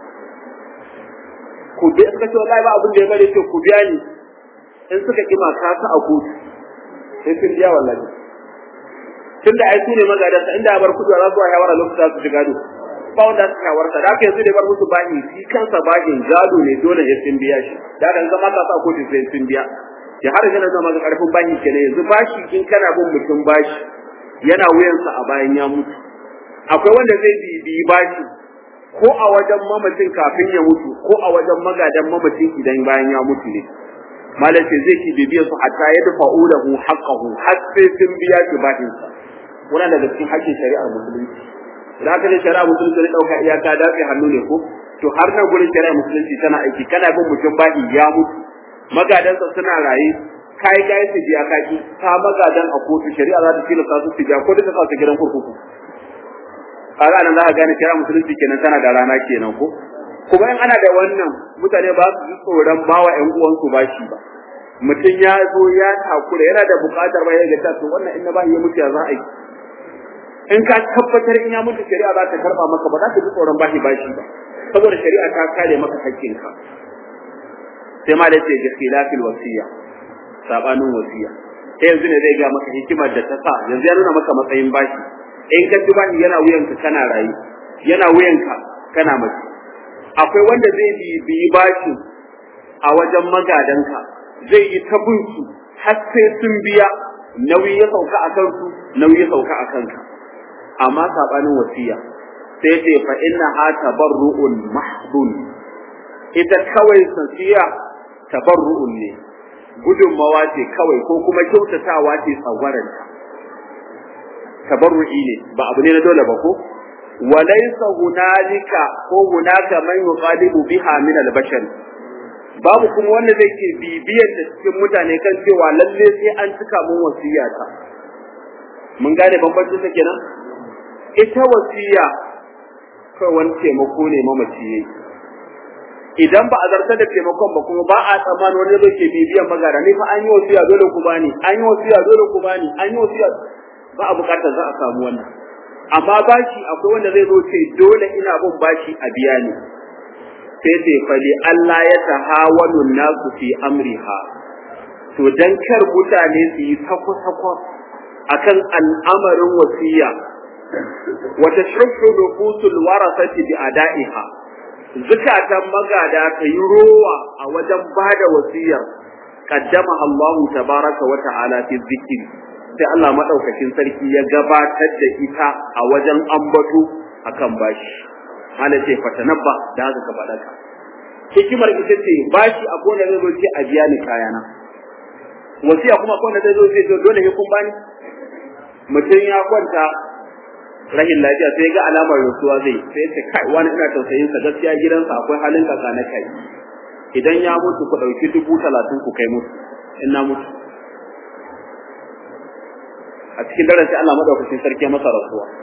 ku biya suka ce wallahi ba abin da ya bari ce ku biya ni in suka kima ka sa a kotu sai sun biya wallahi tunda ai su ne magadansa inda ya bar kudu za su wa yawara lokacin su shiga do ba wanda suka warta da aka yanzu da bar musu bashi shi kansa bashin gado ne dole ya sun biya shi da kan zama ka sa kotu sai sun biya ya har yana zama ga karfin bashi kenan yanzu bashi in kana bin mutum bashi yana wuyansa a bayan ya mutu akwai wanda zai bibiyi bashi ko a wajen mamacin kafin ya mutu ko a wajen magadan mamacin idan bayan ya mutu ne malam ce zai ki bibiyar su hatta ya dafa ulahu haqqahu har sai sun biya shi bashinsa wannan daga cikin hakkin shari'ar musulunci idan aka ce shari'a musulunci ne dauka iyaka dace hannu ne ko to har nan gurin shari'a musulunci tana aiki kana bin mutum bahi ya mutu magadansa suna raye kai kai su biya kaki ka magadan a kotu shari'a za ta tilasta su su biya ko duka sa su gidan kurkuku kaga nan za ka gane shari'a musulunci kenan tana da rana kenan ko kuma in ana da wannan mutane ba su ji tsoron bawa ƴan uwansu bashi ba mutum ya zo ya takura yana da buƙatar ba ya ga to wannan in na bashi ya mutu ya za a yi in ka tabbatar in ya mutu shari'a za ta karba maka ba za ka ji tsoron bashi bashi ba saboda shari'a ta kare maka haƙƙinka sai ma da ce ga khilafil wasiya sabanin wasiya sai yanzu ne zai ga maka hikimar da ta sa yanzu ya nuna maka matsayin bashi in ka ci bashi yana wuyanka kana rayu yana wuyanka kana mace akwai wanda zai biyi bashi a wajen magadanka zai yi ta bin su har sai sun biya nauyi ya sauka a kansu nauyi ya sauka a kanka amma sabanin wasiya sai ce fa inna ha tabarru'un mahdun ita kawai sasiya tabarru'un ne gudunmawa ce kawai ko kuma kyautatawa ce tsagwaranta tabarru'i ne ba abu ne na dole ba ko walaysa hunalika ko hunaka man yuqalibu biha min al-bashar babu kuma wanda zai ke bibiyar da cikin mutane kan cewa lalle sai an cika mun wasiyata mun gane bambancin sa kenan ita wasiya kai wani taimako ne mamaci yayi idan ba a zartar da taimakon ba kuma ba a tsammanin wani zai ke bibiyan magana ni fa an yi wasiya dole ku bani an yi wasiya dole ku bani an yi wasiya ba a bukatar za a samu wannan amma bashi akwai wanda zai zo ce dole ina bin bashi a biya ni sai ce fali Allah ya tahawalu nasu fi amriha to dan kar mutane su yi sako-sako akan al'amarin wasiya wata shirku nufusul warasati bi ada'iha zukatan magada ta yi rowa a wajen bada wasiyar qaddama Allah tabaraka wa ta'ala fi dhikri sai Allah madaukakin sarki ya gabatar da ita a wajen ambato akan bashi hala ce fatanabba da haka ka faɗa ka hikimar ita ce bashi a kona zai zo ce a biya ni kayana wasiya kuma kona zai zo ce dole ne kun bani mutum ya kwanta rahin lafiya sai ga alamar rasuwa zai sai ce kai wani ina tausayin sa gaskiya gidansa akwai halin kaka na kai idan ya mutu ku dauki dubu talatin ku kai musu in na mutu a cikin daren sai Allah madaukakin sarki masa rasuwa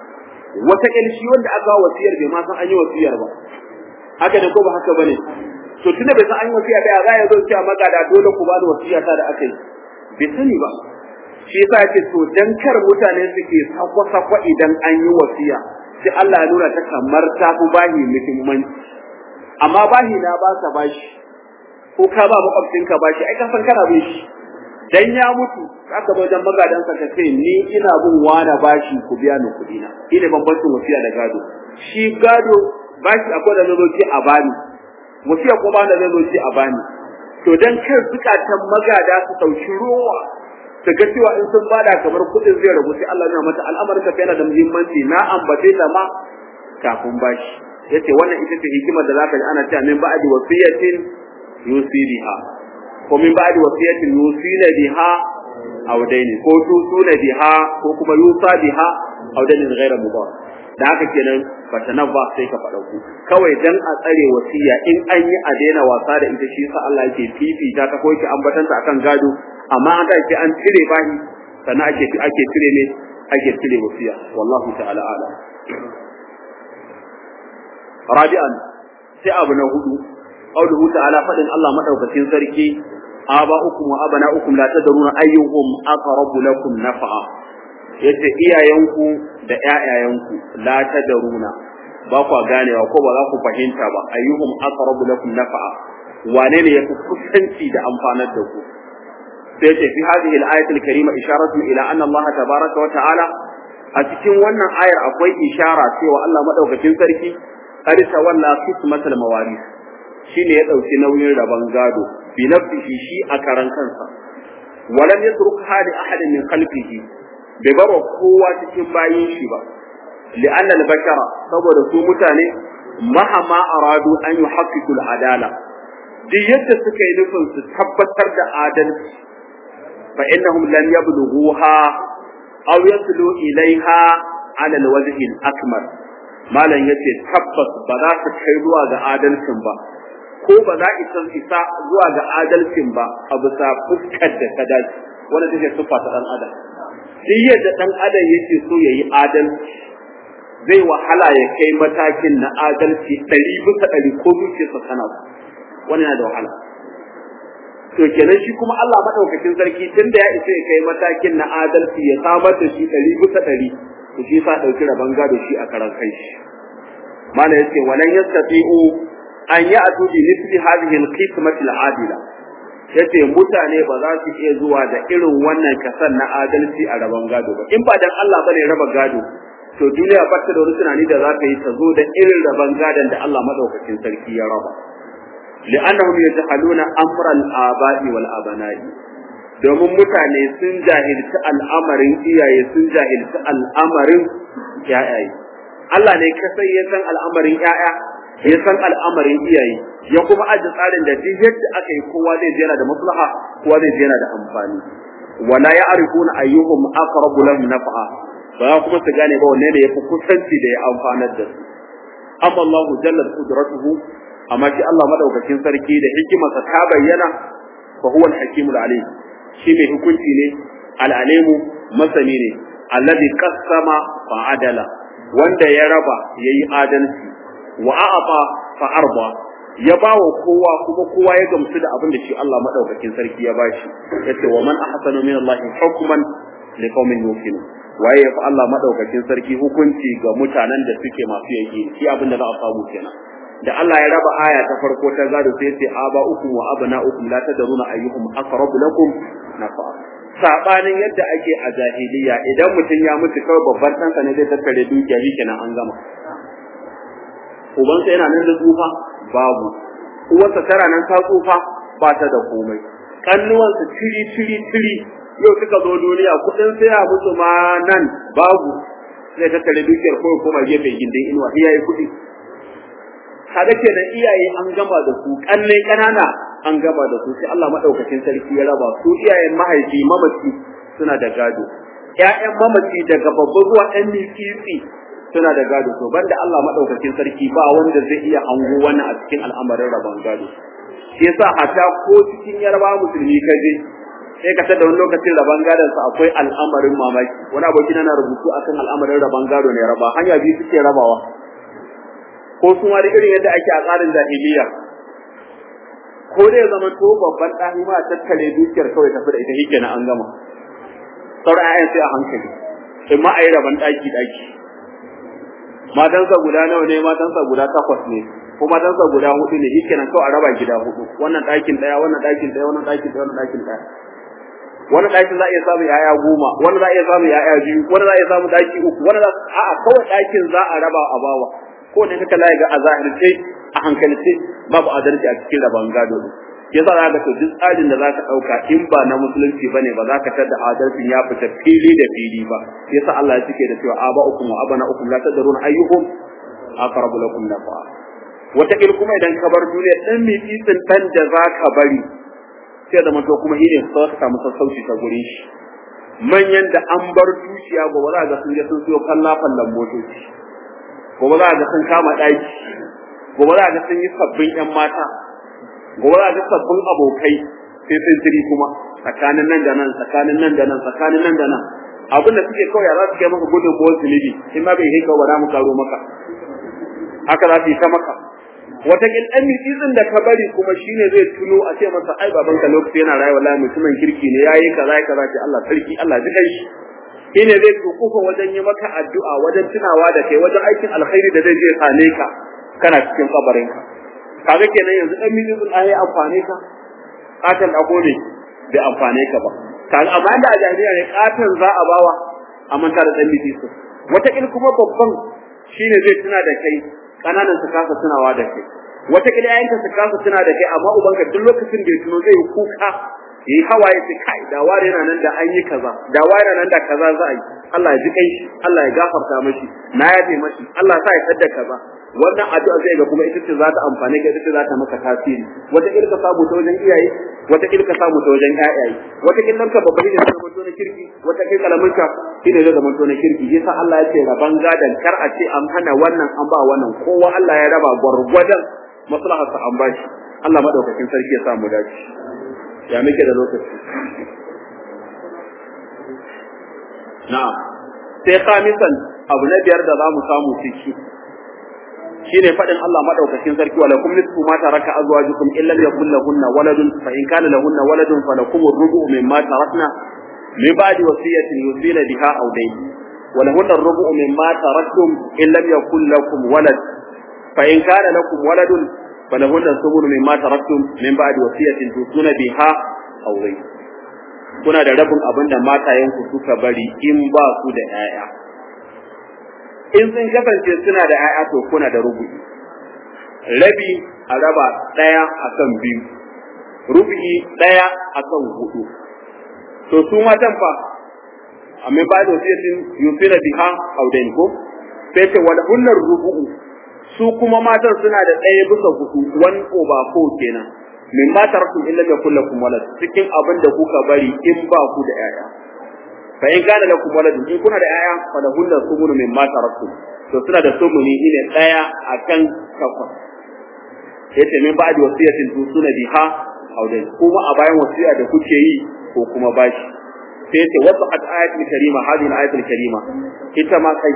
wata shi wanda aka wasiyar bai ma san an yi wasiyar ba haka ne ko ba haka bane to tunda bai san an yi wasiya ba za ya zo cewa magada dole ku ba da wasiya ta da aka yi bai sani ba shi yasa yake to dan kar mutane suke sakwa sakwa idan an yi wasiya sai Allah ya nuna ta kamar ta fi bahi muhimmanci amma bahi na ba ka bashi ko ka ba makwabcinka bashi ai ka san kana bin shi dan ya mutu aka zo wajen magadansa ka ce ni ina bin wani bashi ku biya ni kuɗi na ina bambancin wasiya da gado shi gado bashi akwai da zo ce a bani wasiya ko ba da zo ce a bani to dan kar zukatan magada su sauki rowa su ga cewa in sun bada kamar kuɗin zai rabu sai Allah ya mata al'amarin ka yana da muhimmanci na ambace ta ma kafin bashi yace wannan ita ce hikimar da zaka ji ana cewa min ba'di wasiyatin yusibiha ko min ba'di wasiyatin yusina biha aw daini ko tusuna biha ko kuma yusa biha aw daini ghayra mudar da haka kenan bata nan ba sai ka faɗa ku kawai dan a tsare wasiya in an yi a daina wasa da ita shi sa Allah yake fifita ta ko yake ambatanta akan gado amma an ce an cire bahi sannan ake ake cire ne ake cire wasiya wallahu ta'ala ala rabi'an sai abu na hudu qauluhu ta'ala fadin Allah madaukakin sarki aba'ukum wa abana'ukum la tadruna ayyuhum aqrabu lakum naf'a yace iyayenku da ƴaƴayenku la tadruna ba ku ganewa ko ba za ku fahimta ba ayyuhum aqrabu lakum naf'a wane ne yafi kusanci da amfanar da ku sai ce fi hadhihi al-ayati al-karima isharatun ila anna Allah tabaraka wa ta'ala a cikin wannan ayar akwai ishara cewa Allah madaukakin sarki qad tawalla qismatal mawaris shine ya dauki nauyin rabon gado bi nafsihi shi a karan kansa walam yatruk hadi ahadin min khalqihi bai bar kowa cikin bayin shi ba li'anna al-bashara saboda su mutane mahama aradu an yuhaqqiqu al-adala duk yadda suka yi nufin su tabbatar da adalci fa innahum lam yablughuha aw yaslu ilaiha ala al-wajhi al-akmal malam yace tabbas ba za su kai zuwa ga adalcin ba ko ba za isa isa zuwa ga adalcin ba a bisa fuskar da ta dace wanda take sufa ta dan adam duk yadda dan adam yake so yayi adalci zai wahala ya kai matakin na adalci ɗari bisa ɗari ko zuciyarsa tana so wani yana da wahala to kenan shi kuma Allah madaukakin sarki tunda ya isa ya kai matakin na adalci ya samar da shi ɗari bisa ɗari to shi sa ɗauki rabon gado shi a karan kai shi mana yace walan yastati'u an ya'tu bi mithli hadhihi al-qismati al-adila yace mutane ba za su iya zuwa da irin wannan kasan na adalci a rabon gado ba in ba dan Allah bane raba gado to duniya ba ta da wani tunani da za ta yi ta zo da irin rabon gadon da Allah madaukakin sarki ya raba li'annahum yajhaluna amra al-aba'i wal abana'i domin mutane sun jahilci al'amarin iyaye sun jahilci al'amarin yayaye Allah ne kasai ya san al'amarin yaya ya san al'amarin iyaye ya kuma aji tsarin da duk yadda aka yi kowa zai je yana da maslaha kowa zai je yana da amfani wala ya'rifuna ayyuhum aqrabu lahum naf'a ba kuma su gane ba wanne ne yafi kusanci da ya amfanar da su amma Allah jalla qudratuhu amma shi Allah madaukakin sarki da hikimarsa ta bayyana fa huwa al-hakimul alim shi mai hukunci ne al-alimu masani ne alladhi qassama fa adala wanda ya raba yayi adalci wa a'ata fa arba ya bawa kowa kuma kowa ya gamsu da abin da shi Allah madaukakin sarki ya bashi yace wa man ahsanu min Allah hukman liqaumin yuqinun waye ya fi Allah madaukakin sarki hukunci ga mutanen da suke masu yaki shi abin da za a samu kenan da Allah ya raba aya ta farko ta gado sai ce aba ukum wa abna ukum la tadruna ayyuhum aqrabu lakum nafa sabanin yadda ake a jahiliya idan mutum ya mutu kawai babban ɗansa ne zai tattare dukiya shi kenan an gama ubansa yana nan da tsufa babu uwarsa tana nan ta tsufa ba ta da komai kannuwansa tiri tiri tiri yau suka zo duniya kuɗin sai ya mutu ma nan babu zai tattare dukiyar kawai koma gefe gindin inuwa iyaye kuɗi kaga ke da iyaye an gama da su kanne kanana an gama da su sai Allah madaukakin sarki ya raba su iyayen mahaifi mamaci suna da gado ƴaƴan mamaci daga babban zuwa ɗan mitsitsi suna da gado to banda Allah madaukakin sarki ba wanda zai iya hango wannan a cikin al'amarin rabon gado shi yasa hata ko cikin yarba musulmi kaje sai ka tada wani lokacin raban gadon sa akwai al'amarin mamaki wani aboki na rubutu akan al'amarin raban gado ne raba hanya biyu suke rabawa ko su ma da irin yadda ake a tsarin jahiliya ko dai zama to babban ɗani ma tattare dukiyar kawai tafi da ita shi kenan an gama sauran ayan sai a hankali in ma a yi raban ɗaki ɗaki matansa guda nawa ne matansa guda takwas ne ko matansa guda hudu ne shi kenan kawai a raba gida hudu wannan ɗakin ɗaya wannan ɗakin ɗaya wannan ɗakin ɗaya wannan ɗakin ɗaya wannan ɗakin za a iya samun ya'ya goma wannan za a iya samun ya'ya biyu wannan za a iya samun ɗaki uku wannan za a'a kawai ɗakin za a raba a bawa ko ne kaka laye ga a zahirce a hankalce babu adalci a cikin raban gado ne yasa za ka to duk tsarin da za ka ɗauka in ba na musulunci ba ne ba za ka tada adalcin ya fita fili da fili ba yasa Allah ya cike da cewa aba ukum wa abana ukum la tadruna ayyuhum aqrabu lakum nafa'a wata kuma idan ka bar duniya dan mitsitsin dan da za ka bari sai da mato kuma shine sai ka samu sassauci ta gurin shi manyan da an bar dukiya gobe za ga sun je sun siyo kallafan lambotoci gobe za ga sun kama ɗaki gobe za ga sun yi sabbin ƴan mata gobe za ga sabbin abokai sai sun tiri kuma tsakanin nan da nan tsakanin nan da nan tsakanin nan da nan abin da suke kawai za su kai maka gudun ko zunubi in ma bai kai ka wada mu karo maka haka za su yi ta maka wataƙil ɗan mitsitsin da ka bari kuma shine zai tuno a ce masa ai babanka lokaci yana rayuwa la mutumin kirki ne yayi kaza kaza ce Allah sarki Allah ji kai shi shine zai tukufa wajen yi maka addu'a wajen tunawa da kai wajen aikin alkhairi da zai je same ka kana cikin kabarin ka kaga kenan yanzu ɗan mitsitsin ai amfane ka katan da ne bai amfane ka ba kaga amma da a jahiliya ne katan za a bawa a manta da ɗan mitsitsin wataƙil kuma babban shine zai tuna da kai kananan su kasa tunawa da kai wata kila yayanka su kasa tuna da kai amma ubanka duk lokacin da ya tuno zai yi kuka yi hawaye su kai da ware yana nan da an yi kaza da ware yana nan da kaza za a yi Allah ya ji kai shi Allah ya gafarta mashi na yafe mashi Allah sa ya tsada kaza wannan addu'a zai ga kuma ita ce za ta amfane ka ita ce za ta maka tasiri wata kila ka samu ta wajen iyaye wata kila ka samu ta wajen ƴaƴaye wata kila ka babba ne zai zama na kirki wata kila kalamin ka shine zai zama na kirki yasa Allah ya ce raban gadan kar a ce an hana wannan an ba wannan kowa Allah ya raba gwargwadon maslaharsa an bashi Allah madaukakin sarki ya samu dace ya muke da lokaci na'am sai khamisan abu na biyar da zamu samu ciki shine fadin Allah madaukakin sarki wala kum nisfu ma taraka azwajukum illa yakul lahunna waladun fa in kana lahunna waladun falakum ar-rubu mimma tarakna min ba'di wasiyatin yusina biha aw dayn ولهن الربع مما تركتم إن لم يكن لكم ولد فإن كان لكم ولد فلهن الثمن مما تركتم من بعد وصية توصون بها أو غير kuna da rabin abin da matayenku suka bari in ba su da 'ya'ya in sun kasance suna da 'ya'ya to kuna da rubu'i rabi a raba ɗaya akan biyu rubu'i ɗaya akan hudu to su matan fa amma ba da wasiyatin yusina biha audain ko sai ce wal hunnar rubu'u su kuma matan suna da ɗaya bisa hudu one over four kenan min ma taraktum illa yakul lakum walad cikin abin da kuka bari in ba ku da yaya fa in kana lakum walad in kuna da yaya fa da hunna sumunu min ma taraktum to suna da sumuni ne ɗaya akan takwas yace min ba da wasiyatin tu suna biha audain kuma a bayan wasiya da kuke yi ko kuma bashi sai yace wasu ayatul karima hadhihi ayatul karima ita ma kai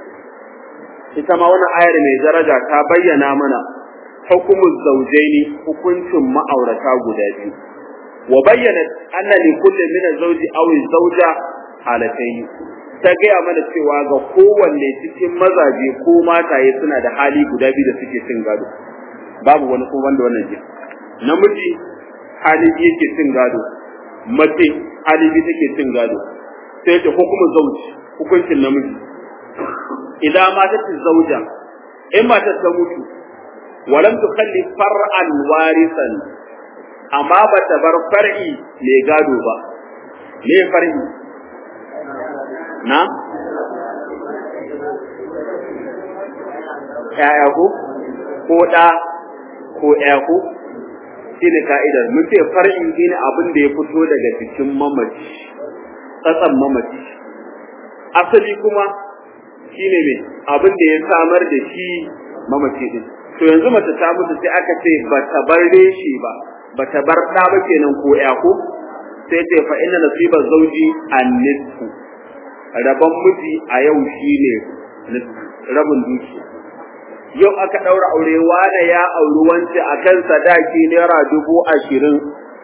ita ma wannan ayar mai daraja ta bayyana mana hukumul zawjaini hukuncin ma'aurata guda biyu wa bayyana anna li kulli min az-zawji aw az-zawja halatayn ta gaya mana cewa ga kowanne cikin mazaje ko mataye suna da hali guda biyu da suke cin gado babu wani ko wanda wannan ji namiji hali biyu yake cin gado mace hali biyu take cin gado sai ta hukumul zawji hukuncin namiji idan matar zauja in matar ta mutu walam tukhalli far'an warisan amma ba ta bar far'i mai gado ba me far'i na yaya ko ko da ko ya ko shine ka'idar mun ce far'i shine abin da ya fito daga cikin mamaci tsatsan mamaci asali kuma shine ne abin da ya samar da shi mamaci din to yanzu mace ta mutu sai aka ce ba ta bar reshe ba ba ta bar ɗa ba kenan ko ya ko sai ce fa inna nasiba zawji an-nisfu rabon miji a yau shine rabin dukiya yau aka ɗaura aure wane ya auri wance a kan sadaki naira dubu ashirin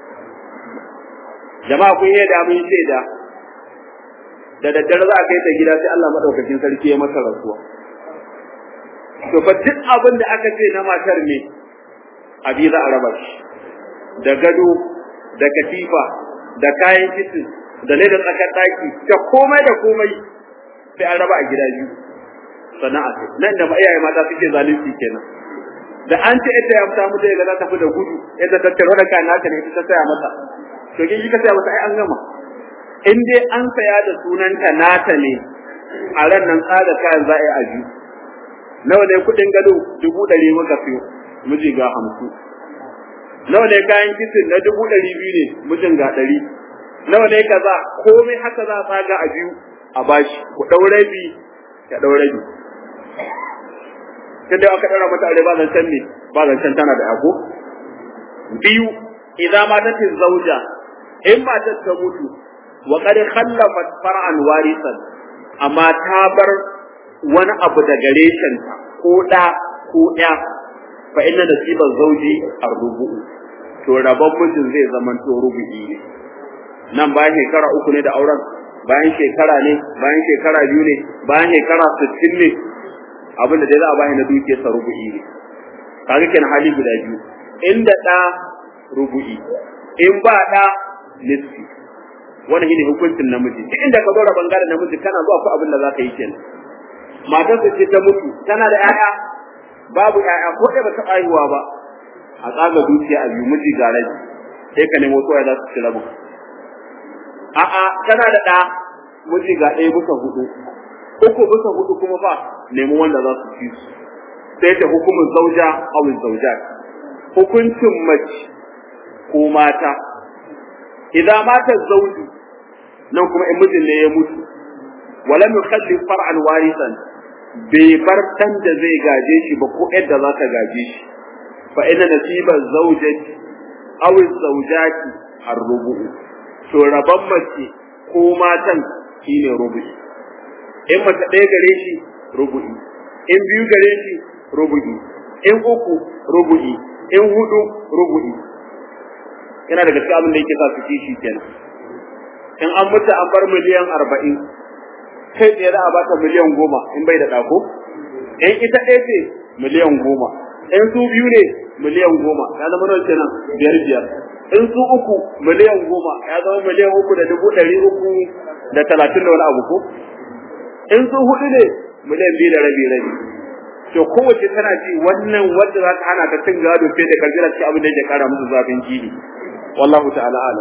jama'a kun yi da mun shaida da daddare za a kai ta gida sai Allah madaukakin sarki ya masa rasuwa to fa duk abin da aka ce na matar ne abi za a raba shi da gado da katifa da kayan kitchen da ledar tsakar daki da komai da komai sai an raba a gida biyu sana'a ce nan da iyaye mata suke zalunci kenan da an ce ita ya fita mutu ga za ta fi da gudu ita ta tare da kan nata ne ta saya mata to kin ji ka saya mata ai an gama in dai an saya da sunanta nata ne a ran nan tsada kayan za a yi aju nawa ne kudin gado dubu ɗari muka siyo miji ga hamsin nawa ne kayan kitchen na dubu ɗari biyu ne mijin ga ɗari nawa ne kaza komai haka za a tsaga a biyu a bashi ku ɗau rabi ya ɗau rabi tun da aka ɗaura mata aure ba zancen ne ba zancen tana da ako biyu idan matat zauja in matar ta mutu wa qad khallafat far'an warisan amma ta bar wani abu da gare ta ko da ko ya fa inna nasiban zauji arrubu to rabon mijin zai zaman to rubu'i ne nan bayan shekara uku ne da auren bayan shekara ne bayan shekara biyu ne bayan shekara sittin ne abin da dai za a bashi na dukiyar sa rubu'i ne kaga kenan hali guda biyu inda da rubu'i in ba da nisfi wannan shine hukuncin namiji duk inda ka zo da bangaren namiji kana zuwa ko abin da za ka yi kenan matar ce ta mutu tana da 'ya'ya babu 'ya'ya ko ɗaya ba ta haihuwa ba a tsaga dukiya a biyu miji ga rabi sai ka nemo kowa za su ci rabu a'a tana da ɗa miji ga ɗaya bisa hudu uku bisa hudu kuma fa nemi wanda za su ci su sai ta hukumin zauja aw zaujat hukuncin mace ko mata idan mata zauju nan kuma in mijin ne ya mutu walam yukhalli far'an warisan bai bar dan da zai gaje shi ba ko yadda za ta gaje shi fa inna nasiba zawjati aw zawjati ar-rubu to rabban mace ko matan shine rubu'i in mace ɗaya gare shi rubu'i in biyu gare shi rubu'i in uku rubu'i in hudu rubu'i yana daga cikin abin da yake sa su kishi kenan in an mutu an bar miliyan arba'in kai tsaye za a bata miliyan goma in bai da ɗako in ita ɗaya ce miliyan goma in su biyu ne miliyan goma ya zama nawa kenan biyar biyar in su uku miliyan goma ya zama miliyan uku da dubu ɗari uku da talatin da wani abu ko in su hudu ne miliyan biyu da rabi rabi to kowace tana ji wannan wanda za ta hana ta cin gado sai da karjira cikin abin da yake kara musu zafin jini wallahu ta'ala ala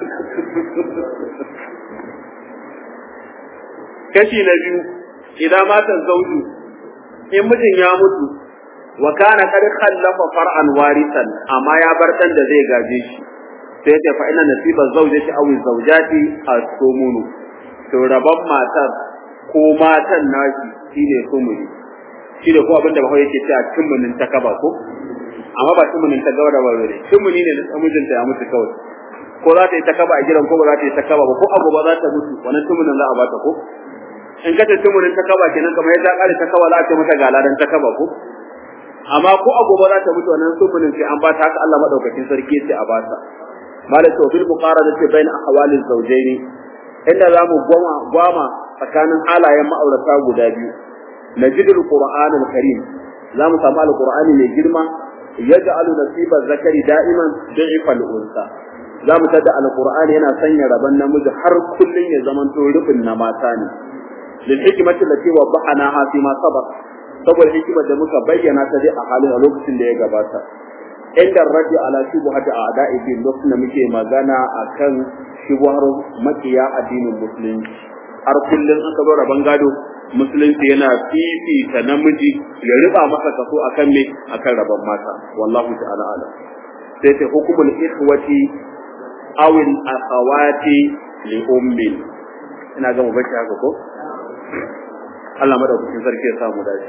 kashi na biyu idan matan zauju in mijin ya mutu wa kana qad khallafa far'an warisan amma ya bar dan da zai gaje shi sai ta fa ina nasiba zawjati aw zawjati as-sumunu to rabban matar ko matan nashi shine sumuni shine ko abinda ba yake cewa tumunin ta kaba ko amma ba tumunin ta gaba da ba ne tumuni ne na mijinta ya mutu kawai ko za ta yi ta kaba a gidan ko ba za ta yi ta kaba ba ko abu ba za ta mutu wannan tumunin za a bata ko in ka ce tumunin ta kaba kenan kamar yadda kare ta kaba za a ce mata ga ladan ta kaba ko amma ko abu ba za ta mutu wannan tumunin sai an bata haka Allah madaukakin sarki sai a bata malaka bil muqaradati bain ahwaliz zawjaini inda zamu gwama gwama tsakanin halayen ma'aurata guda biyu najidul qur'anul karim zamu samu alqur'ani mai girma yaj'alu nasiba zakari da'iman da'ifal unsa zamu tada alqur'ani yana sanya rabon namiji har kullun ya zamanto rufin na mata ne lil hikmati allati wadahnaha fi ma sabaq saboda hikimar da muka bayyana ta dai a halin a lokacin da ya gabata inda raji ala shubuhati a'da'i din lokacin da muke magana akan shubuhar makiya addinin musulunci har kullun aka zo rabon gado musulunci yana fifita namiji ya riba masa kaso akan me akan rabon mata wallahu ta'ala alam sai ta hukumul ikhwati aw al akhawati li ummin ina ga mu bace haka ko Allah madaukakin sarki ya samu dace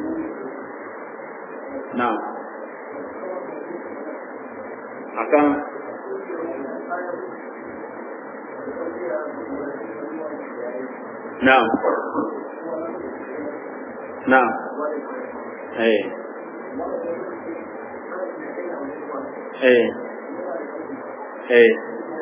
na'am akan na'am na'am eh eh eh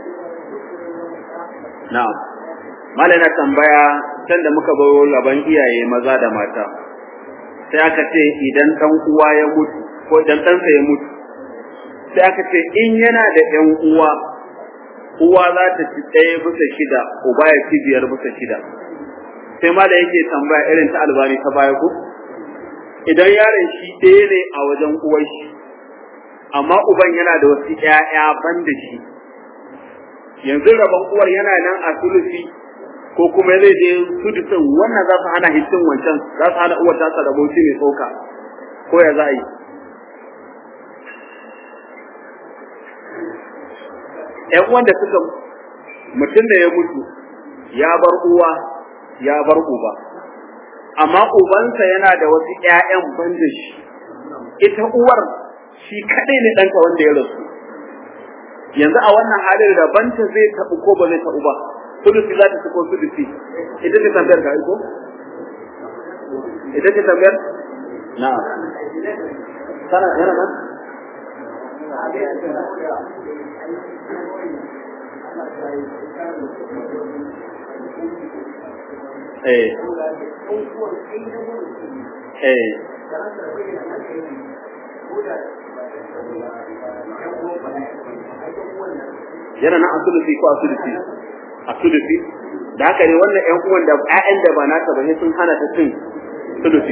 na'am malana tambaya can da muka bayo gaban iyaye maza da mata sai aka ce idan dan uwa ya mutu ko idan ɗansa ya mutu sai aka ce in yana da ɗan uwa uwa za ta ci ɗaya bisa shida uba ya ci biyar bisa shida sai ma da yake tambaya irin ta albani ta baya ku idan yaron shi ɗaya ne a wajen uwar shi amma uban yana da wasu ƴaƴa ban da shi yanzu rabon uwar yana nan a sulusi ko kuma zai je sudusin wannan za su hana hitin wancan za su hana uwar tasa rabo shi mai tsoka ko ya za a yi ƴan wanda suka mutum da ya mutu ya bar uwa ya bar uba amma ubansa yana da wasu ƴaƴan ban da shi ita uwar shi kaɗai ne ɗanka wanda ya rasu yanzu a wannan halin rabanta zai taɓu ko ba zai taɓu ba sulusi za ta ci ko sulusi ita ce tambayar ka ko ita ce tambayar na sana yana nan eh eh yana nan a sulusi ko a sulusi a sulusi da haka ne wannan ƴan uwan da ƴaƴan da ba naka ba sun hana ta cin sulusi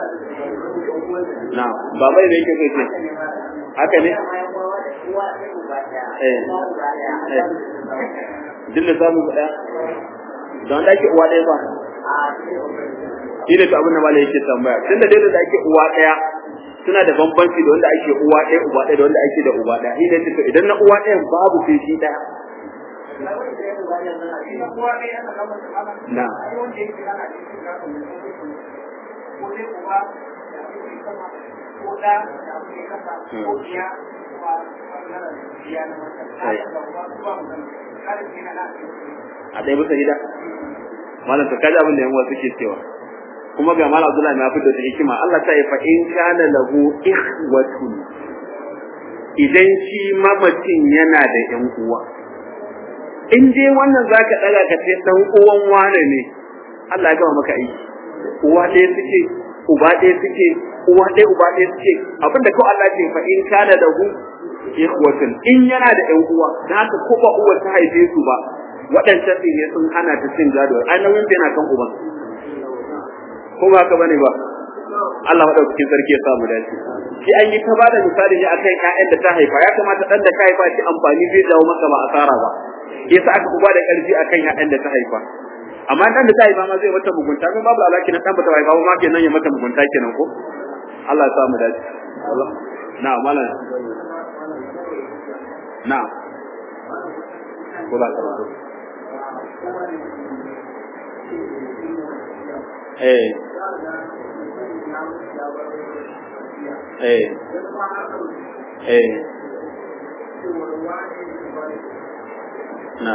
na ba bai ne yake kai haka ne eh eh dille samu guda don da ake uwa ɗaya ba shi ne to abin da malai yake tambaya tunda dai da ake uwa ɗaya suna da bambanci da wanda ake uwa ɗaya uba ɗaya da wanda ake da uba ɗaya shi ne to idan na uwa ɗayan babu sai shi ɗaya na a ɗaya bisa gida malam to kaji abin da yan wasu ke cewa kuma ga malam Abdullahi na fito da hikima Allah ta yi fa in kana lahu ikhwatun idan shi mamacin yana da yan uwa in dai wannan zaka daga ka ce dan uwan wane ne Allah ya gama maka aiki uwa ɗaya suke uba ɗaya suke uwa ɗaya uba ɗaya suke abinda kawai Allah ce fa in kana lahu ikhwatun in yana da yan uwa dan haka ko ba uwa ta haife su ba waɗancan ɗin ne sun hana ta cin gado ai nauyin yana kan uban ko ba ka bane ba Allah madaukakin sarki ya samu dace shi an yi ta bada misali ne akan ƴaƴan da ta haifa ya kamata dan da ka haifa shi amfani zai dawo maka ba asara ba yasa aka kuma da karfi akan ƴaƴan da ta haifa amma dan da ta haifa ma zai mata mugunta kuma babu alaki na dan ba ta haifa ma kenan ya mata mugunta kenan ko Allah ya samu dace na malam na kula ka eh eh eh na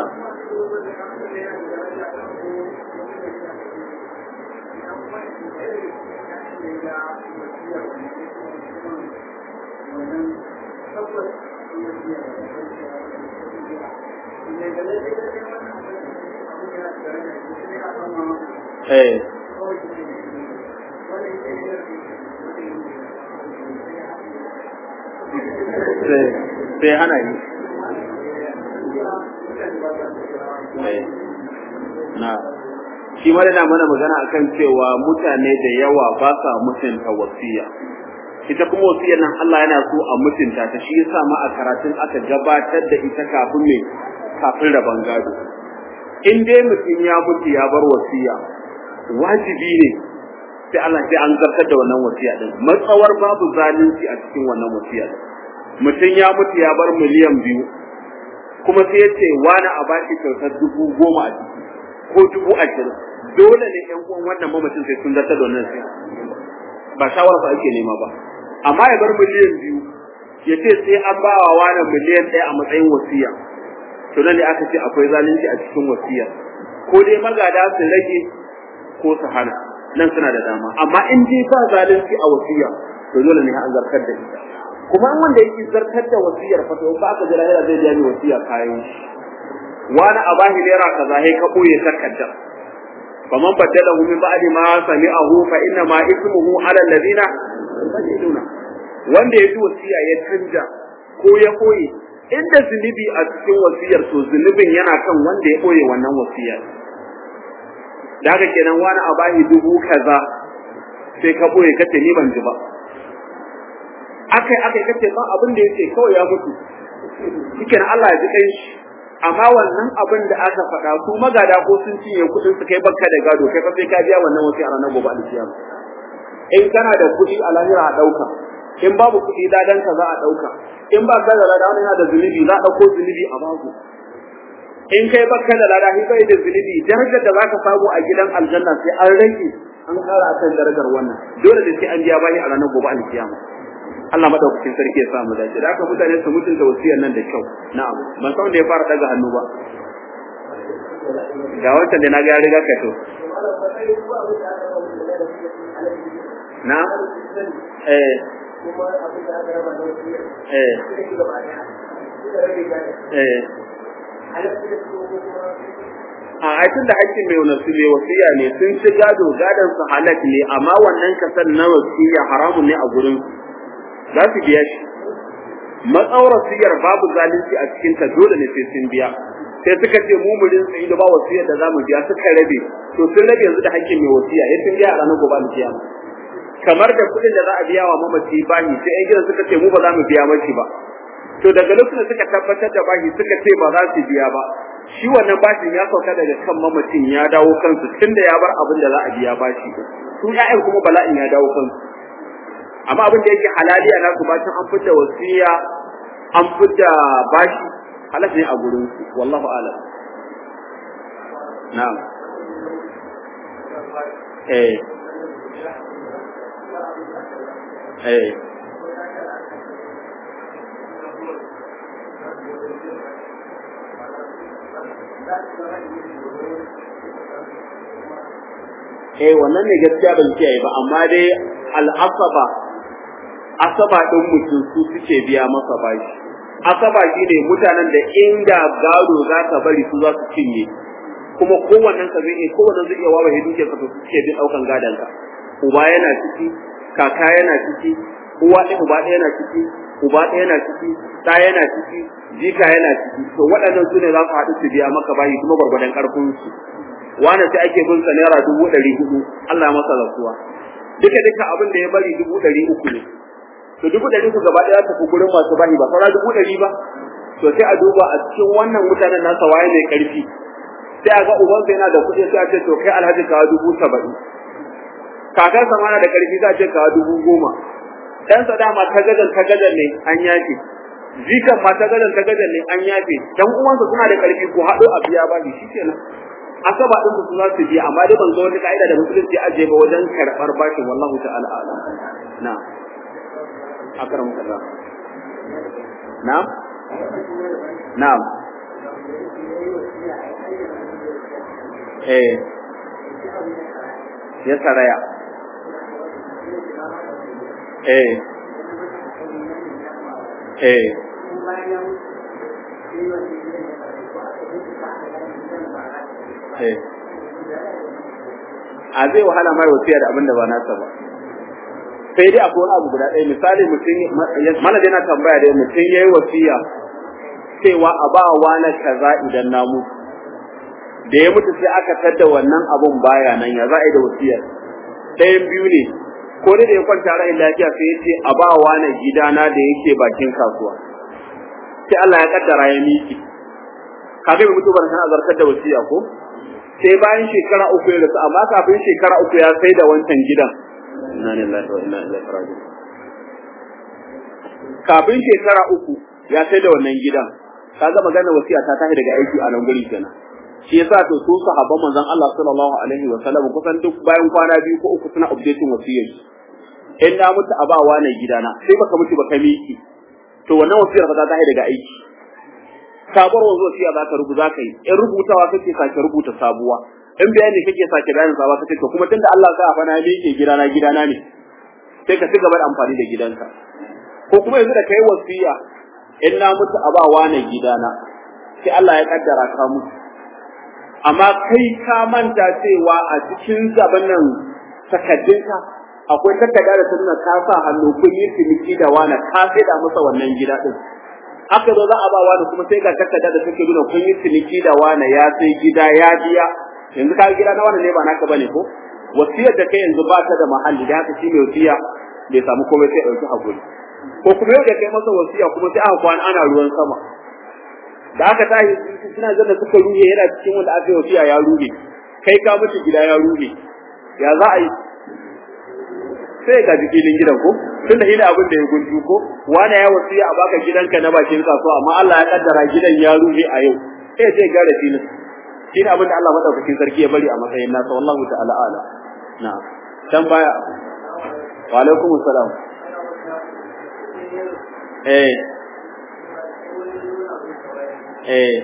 eh sai hana yi na shi ma yana mana magana akan cewa mutane da yawa ba sa mutunta wasiya ita kuma wasiyar nan Allah yana so a mutunta ta shi yasa ma a karatun aka gabatar da ita kafin me kafin raban gado in dai mutum ya mutu ya bar wasiya wajibi ne sai Allah sai an zartar da wannan wasiya din matsawar babu zalunci a cikin wannan wasiya din mutum ya mutu ya bar miliyan biyu kuma sai ya ce wani a bashi kyautar dubu goma a ciki ko dubu ashirin dole ne ƴan uwan wannan mamacin sai sun zartar da wannan sai ba shawara ba ake nema ba amma ya bar miliyan biyu ya ce sai an ba wa wani miliyan ɗaya a matsayin wasiya to nan ne aka ce akwai zalunci a cikin wasiya ko dai magada su rage ko su hana nan suna da dama amma in dai ba zalunci a wasiya to dole ne an zartar da ita kuma in wanda yake zartar da wasiyar fa to ba aka jira yana zai biya ni wasiya kayan wani a bahi naira kaza sai ka boye takardar faman badalahu min ba'di ma sami'ahu fa inna ma ismuhu 'ala alladhina yubadiluna wanda ya ji wasiya ya canja ko ya koye inda zunubi a cikin wasiyar to zunubin yana kan wanda ya koye wannan wasiyar da haka kenan wani a bahi dubu kaza sai ka boye kace ni ban ji ba akai akai kace ba abin da yake kawai ya mutu shikenan Allah ya ji kai shi amma wannan abin da aka faɗa su magada ko sun cinye kuɗin su kai bakka da gado kai fa sai ka biya wannan wasi a ranar gobe alkiyama in kana da kuɗi a lahira a ɗauka in babu kuɗi ladan ka za a ɗauka in ba ka da lada wani yana da zunubi za a ɗauko zunubi a babu in kai bakka da lada bai da zunubi darajar da zaka samu a gidan aljanna sai an rage an ƙara akan darajar wannan dole da sai an biya bayi a ranar gobe alkiyama Allah madaukakin sarki ya samu dace da haka mutane su mutunta wasiyar nan da kyau na'am ban san da ya fara daga hannu ba ga wancan da na ga ya riga ka to na eh eh eh a aikin da hakkin mai nasu mai wasiya ne sun ci gado gadon su halak ne amma wannan kasan na wasiya haramun ne a gurin za su biya shi matsawar wasiyar babu zalunci a cikin ta dole ne sai sun biya sai suka ce mu murin sai da ba wasiyar da zamu biya suka rabe to sun rabe yanzu da hakkin mai wasiya ya sun biya a ranar gobe alkiyama kamar da kuɗin da za a biya wa mamaci bahi sai yan gidan suka ce mu ba za mu biya mashi ba to daga lokacin da suka tabbatar da bahi suka ce ba za su biya ba shi wannan bashin ya sauka daga kan mamacin ya dawo kansu tunda ya bar abin da za a biya bashi su ƴaƴan kuma bala'in ya dawo kansu amma abin da yake halaliya na su bacin an fidda wasiya an fidda bashi halal ne a gurin su wallahu a'lam na'am eh eh eh wannan ne gaskiya ban kiyaye ba amma dai al'asaba asaba din mutum su suke biya masa bashi asaba shine mutanen da inda gado za ka bari su za su cinye kuma kowannen ka zai kowanne zai iya wawa dukiyar ka to suke bin daukan gadan ka uba yana ciki kaka yana ciki uwa ɗaya uba ɗaya yana ciki uba ɗaya yana ciki ɗa yana ciki jika yana ciki to waɗannan su ne za su haɗu su biya maka bayi kuma gwargwadon ƙarfin su wani sai ake bin sa naira dubu ɗari hudu Allah masa rasuwa duka duka abin da ya bari dubu ɗari uku ne to dubu ɗari uku gaba ɗaya tafi gurin masu bahi ba saura dubu ɗari ba to sai a duba a cikin wannan mutanen nasa waye mai ƙarfi sai a ga ubansa yana da kuɗi sai a ce to kai alhaji kawo dubu saba'in kakarsa ma na da ƙarfi za a ce kawo dubu goma ɗansa dama tagadan tagadan ne an yafe jikan ma tagadan tagadan ne an yafe dan uwansa suna da ƙarfi ko haɗo a biya ba shi kenan asaba din su za su biya amma dai ban ga wata ka'ida da musulunci aje ba wajen karɓar bashin wallahu ta'ala alam na akram kallah na'am na'am eh ya saraya eh eh eh a zai wahala mai wasiya da abin da ba nasa ba sai dai akwai wani abu guda ɗaya misali mutum mana dai na tambaya dai mutum yayi wasiya cewa a ba wani kaza idan na mutu da ya mutu sai aka tadda wannan abun baya nan ya za a yi da wasiyar ɗayan biyu ne ko da ya kwanta ra'ayin lafiya sai ya ce a ba wani gidana da yake bakin kasuwa sai Allah ya kaddara ya miki kafin mutu ban san azartar da wasiya ko sai bayan shekara uku ya rasu amma kafin shekara uku ya sai da wancan gidan inna lillahi wa inna ilaihi raji'un kafin shekara uku ya sai da wannan gidan kaga magana wasiya ta tashi daga aiki a nan guri kenan shi yasa to su sahabban manzon Allah sallallahu alaihi wa sallam kusan duk bayan kwana biyu ko uku suna updating wasiyar in na mutu a bawa ne gidana sai baka mutu baka miki to wannan wasiyar ba ta tashi daga aiki sabuwar wanzu wasiya za ka rubuta ka yi in rubutawa kake sake rubuta sabuwa in bayani kake sake bayanin sabuwa kace to kuma tunda Allah ka afana ne yake gidana gidana ne sai ka ci gaba da amfani da gidanka ko kuma yanzu da kai wasiya in na mutu a ba wani gidana sai Allah ya kaddara ka mutu amma kai ka manta cewa a cikin gaban nan takaddunka akwai takarda da ta nuna ka sa hannu kun yi ciniki da wani ka sai da masa wannan gida din aka zo za a ba wani kuma sai ga takarda da take nuna kun yi ciniki da wani ya sai gida ya biya yanzu ka gida na wani ne ba naka bane ko wasiyar da kai yanzu ba ta da mahalli da haka shi mai wasiya bai samu komai sai ɗauki hakuri ko kuma yau da kai masa wasiya kuma sai aka kwana ana ruwan sama da aka tashi suna zan da suka ruhe yana cikin wanda aka yi wasiya ya ruhe kai ka mutu gida ya ruhe ya za a yi sai ga filin gidan ko tun da ina abin da ya gunju ko wani ya wasiya a baka gidanka na bakin kasuwa amma Allah ya kaddara gidan ya ruhe a yau sai sai gara filin shine abin da Allah madaukakin sarki ya bari a matsayin nasa wallahu ta'ala ala na dan baya wa alaikum assalam eh eh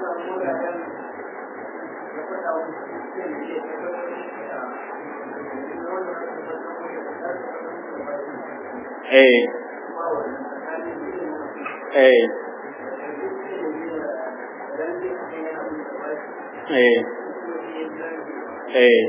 eh eh eh eh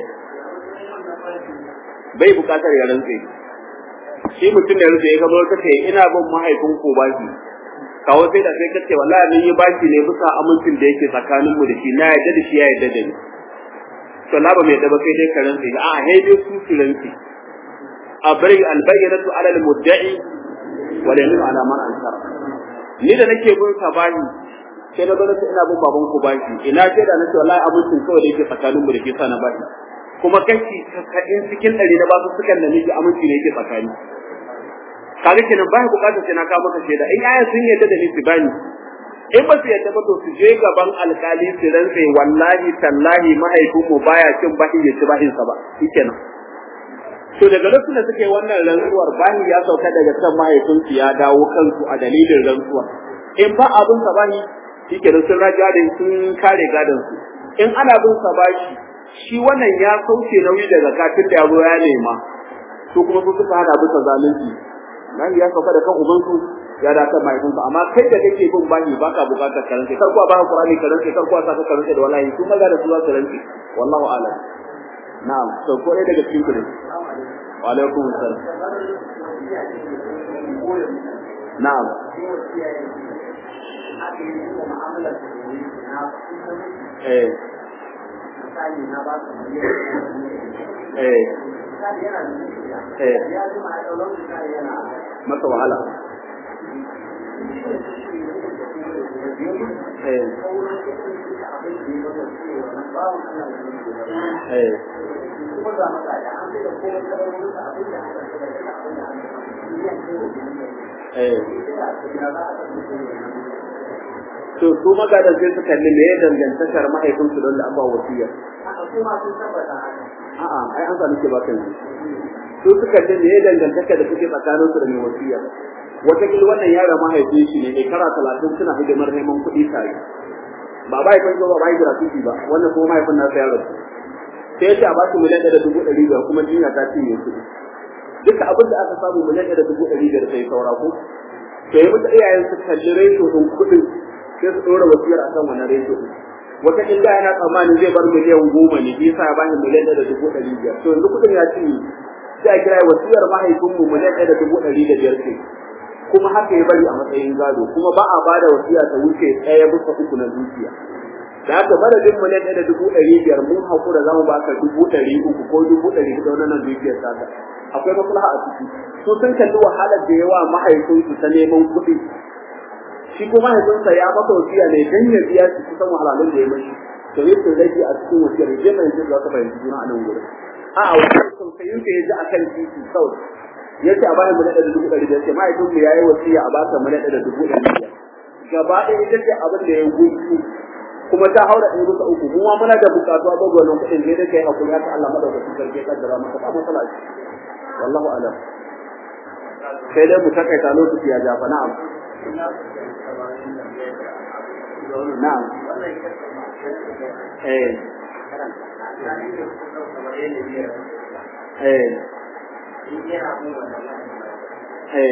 bai bukatar ya rantse shi mutum da rantse ya gaba kace ina bin mahaifin ko baki kawo sai da sai kace wallahi mun yi baki ne bisa amincin da yake tsakanin mu da shi na yadda da shi ya yadda da ni to la ba mai da ba kai dai ka rantse a a dai su su rantse a bari albayyinatu ala almudda'i wa la yaminu ala man ankara ni da nake bin sa bani sai na gano ina bin baban ku baki ina ce da nace wallahi abincin kawai da yake tsakanin mu da ke sana baki kuma kashi kasa'in cikin ɗari na basu sukan da nake aminci ne yake tsakani kaga kenan ba bukatar sai na kawo maka shaida in aya sun yadda da ni su bani in ba su yadda ba to su je gaban alkali su rantse wallahi tallahi mahaifinmu baya cin bahin ya ci bahin sa ba shikenan to daga lokacin da suke wannan rantsuwar bahi ya sauka daga kan mahaifinsu ya dawo kansu a dalilin rantsuwar in ba abin sa bahi shikenan sun raja da sun kare gadon su in ana bin sa bashi shi wannan ya sauke nauyi daga kafin da yaro ya nema su kuma su suka hada bisa zalunci nan ya sauka da kan ubansu ya da kan mahaifinsa amma kai da kake bin bani baka bukatar karance kar kuwa baka qur'ani karance kar kuwa saka karance da wallahi su maza da su za su rance wallahu a'lam na'am to ko dai daga cikin ku ne wa alaikum assalam na'am eh eh eh masa wahala eh eh eh to su magadan sai su kalli me ya dangantakar mahaifinsu don da an ba wasiya a'a ai an sami ke baka yanzu su suka ce me ya dangantaka da suke tsakanin su da mai wasiya wataƙila wannan yara mahaifin shi ne shekara talatin suna hidimar neman kuɗi tare ba ba haifin ba ba yi gratuity ba wannan kuma mahaifin nasa ya rasu sai ya ce a ba su miliyan ɗaya da dubu ɗari biyar kuma jinya ta cinye kuɗi duka abin da aka samu miliyan ɗaya da dubu ɗari biyar sai saura ko to ya mutu iyayen su kalli resho ɗin kuɗin sai su ɗora wasiyar akan wannan resho ɗin wata illa yana tsammanin zai bar miliyan goma ne bisa ya bani miliyan ɗaya da dubu ɗari biyar to yanzu kuɗin ya cinye sai a kira wasiyar mahaifinmu miliyan ɗaya da dubu ɗari da biyar ce kuma haka ya bari a matsayin gado kuma ba a ba da wasiya ta wuce ɗaya bisa uku na dukiya da haka madadin miliyan ɗaya da dubu ɗari biyar mun haƙura za mu baka dubu ɗari uku ko dubu ɗari huɗu na nan dukiyar taka akwai maslaha a ciki su sun kalli wahalar da yawa mahaifinsu ta neman kuɗi shi ko mahaifinsa ya masa wasiya ne dan ya biya shi kusan wahalhalun da ya mashi to yi sun rage a cikin wasiyar je mai yanzu za ka fahimci juna a nan gurin a a wasu tausayin ka ya ji a kan titi kawai ya ce a bayan mu naɗa da dubu ɗari biyar ce mahaifinmu ya yi wasiya a baka mu naɗa da dubu ɗari biyar gaba ɗaya ita ce abin da ya gudu kuma ta haura ɗaya bisa uku kuma muna da buƙatu a gwagwa nan kuɗin zai da kai hakuri haka Allah madaukakin sarki ya kaddara maka ba matsala ce wallahu alam sai dai mu takaita lokaci ya jafa na'am na'am eh eh eh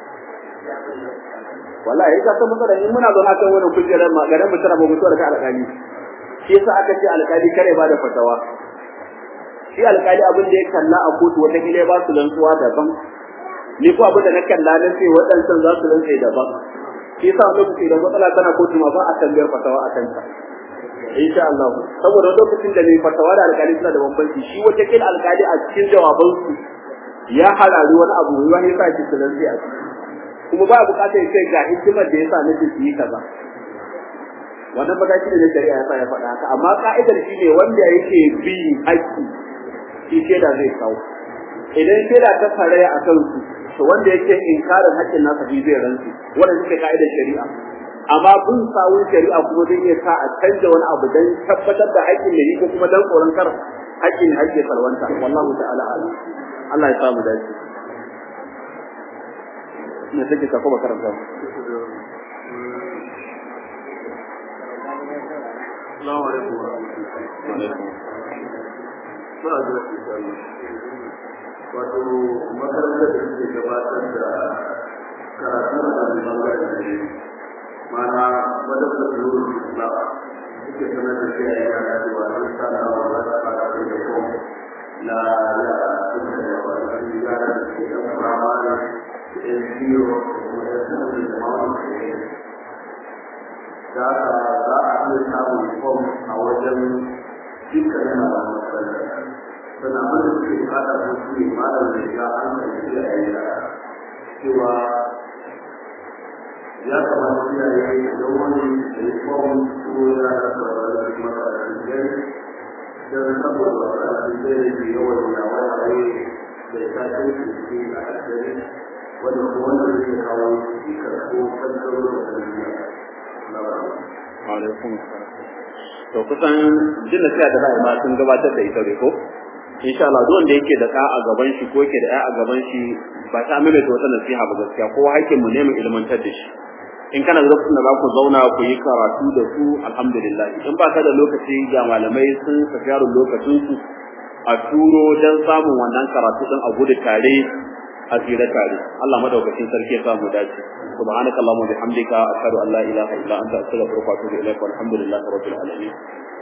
wallahi ka san matsala in muna zauna kan wannan kujerar ma garin mu tana ba mutuwar ka alƙali shi yasa aka ce alƙali kare ba da fatawa shi alƙali abin da ya kalla a kotu wata kila ba su rantsuwa daban ni ko abin da na kalla na ce waɗancan za su rantsa daban shi yasa lokaci idan matsala tana kotu ma ba a tambayar fatawa a kanta insha Allah saboda lokacin da ne fatawa da alƙali suna da bambanci shi wata kila alƙali a cikin jawabansu ya harari wani abu wani sa shi su rantsa a ciki kuma ba bukatar ya ce ga hikimar da yasa nake su yi kaza wannan mataki da shari'a ya sa ya faɗa haka amma ka'idar shi ne wanda yake bi haƙƙi shi shaida zai kawo idan shaida ta faraya a kansu to wanda yake inkarin haƙƙin nasa shi zai rantsu wanda suke ka'idar shari'a amma bin sawun shari'a kuma zai iya sa a canza wani abu don tabbatar da haƙƙin ne ko kuma don tsoron kar haƙƙin haƙƙin salwanta wallahu ta'ala alam Allah ya samu dace ne take ka kuma karanta
Assalamu alaikum wa rahmatullahi Suna da insha Wato makarantar da suke gabatar da karatu a kan bangaren da ne mana wadda da zuwa Islam suke sanar da shi a yana cewa an sana wa za ta fara da kuma na ya suka da wani yara da ke yan firamare yan biyo kuma ya sanar da jama'a da da za a iya samun fom a wajen dukkan yana da matsala sannan abin da suke bukata ko su ne malam da ya an karfi a yayi cewa ya kamata iyaye da wani da ya fom ko ya da sauran makarantun gari don saboda makarantun gari da yawan yawaye da ya tashi su ke a ƙasari wanda kuma wanda zai kawo cikar ko kankaro da tarbiyya
alaikum to kusan jin da da ra'ayi ma sun gabatar da ita ko insha Allah duk wanda yake da ka a gaban shi ko yake da ya a gaban shi ba ta amina da wata nasiha ba gaskiya ko hakkin mu ne mu ilmantar da shi in kana da lokacin da za ku zauna ku yi karatu da su alhamdulillah in ba ka da lokaci ga malamai sun tafi yaron lokacin su a turo dan samun wannan karatu din a gudu tare a tsira tare Allah madaukakin sarki ya samu dace subhanakallahumma bihamdika ashhadu an la ilaha illa anta astaghfiruka wa atubu ilaik walhamdulillahi rabbil alamin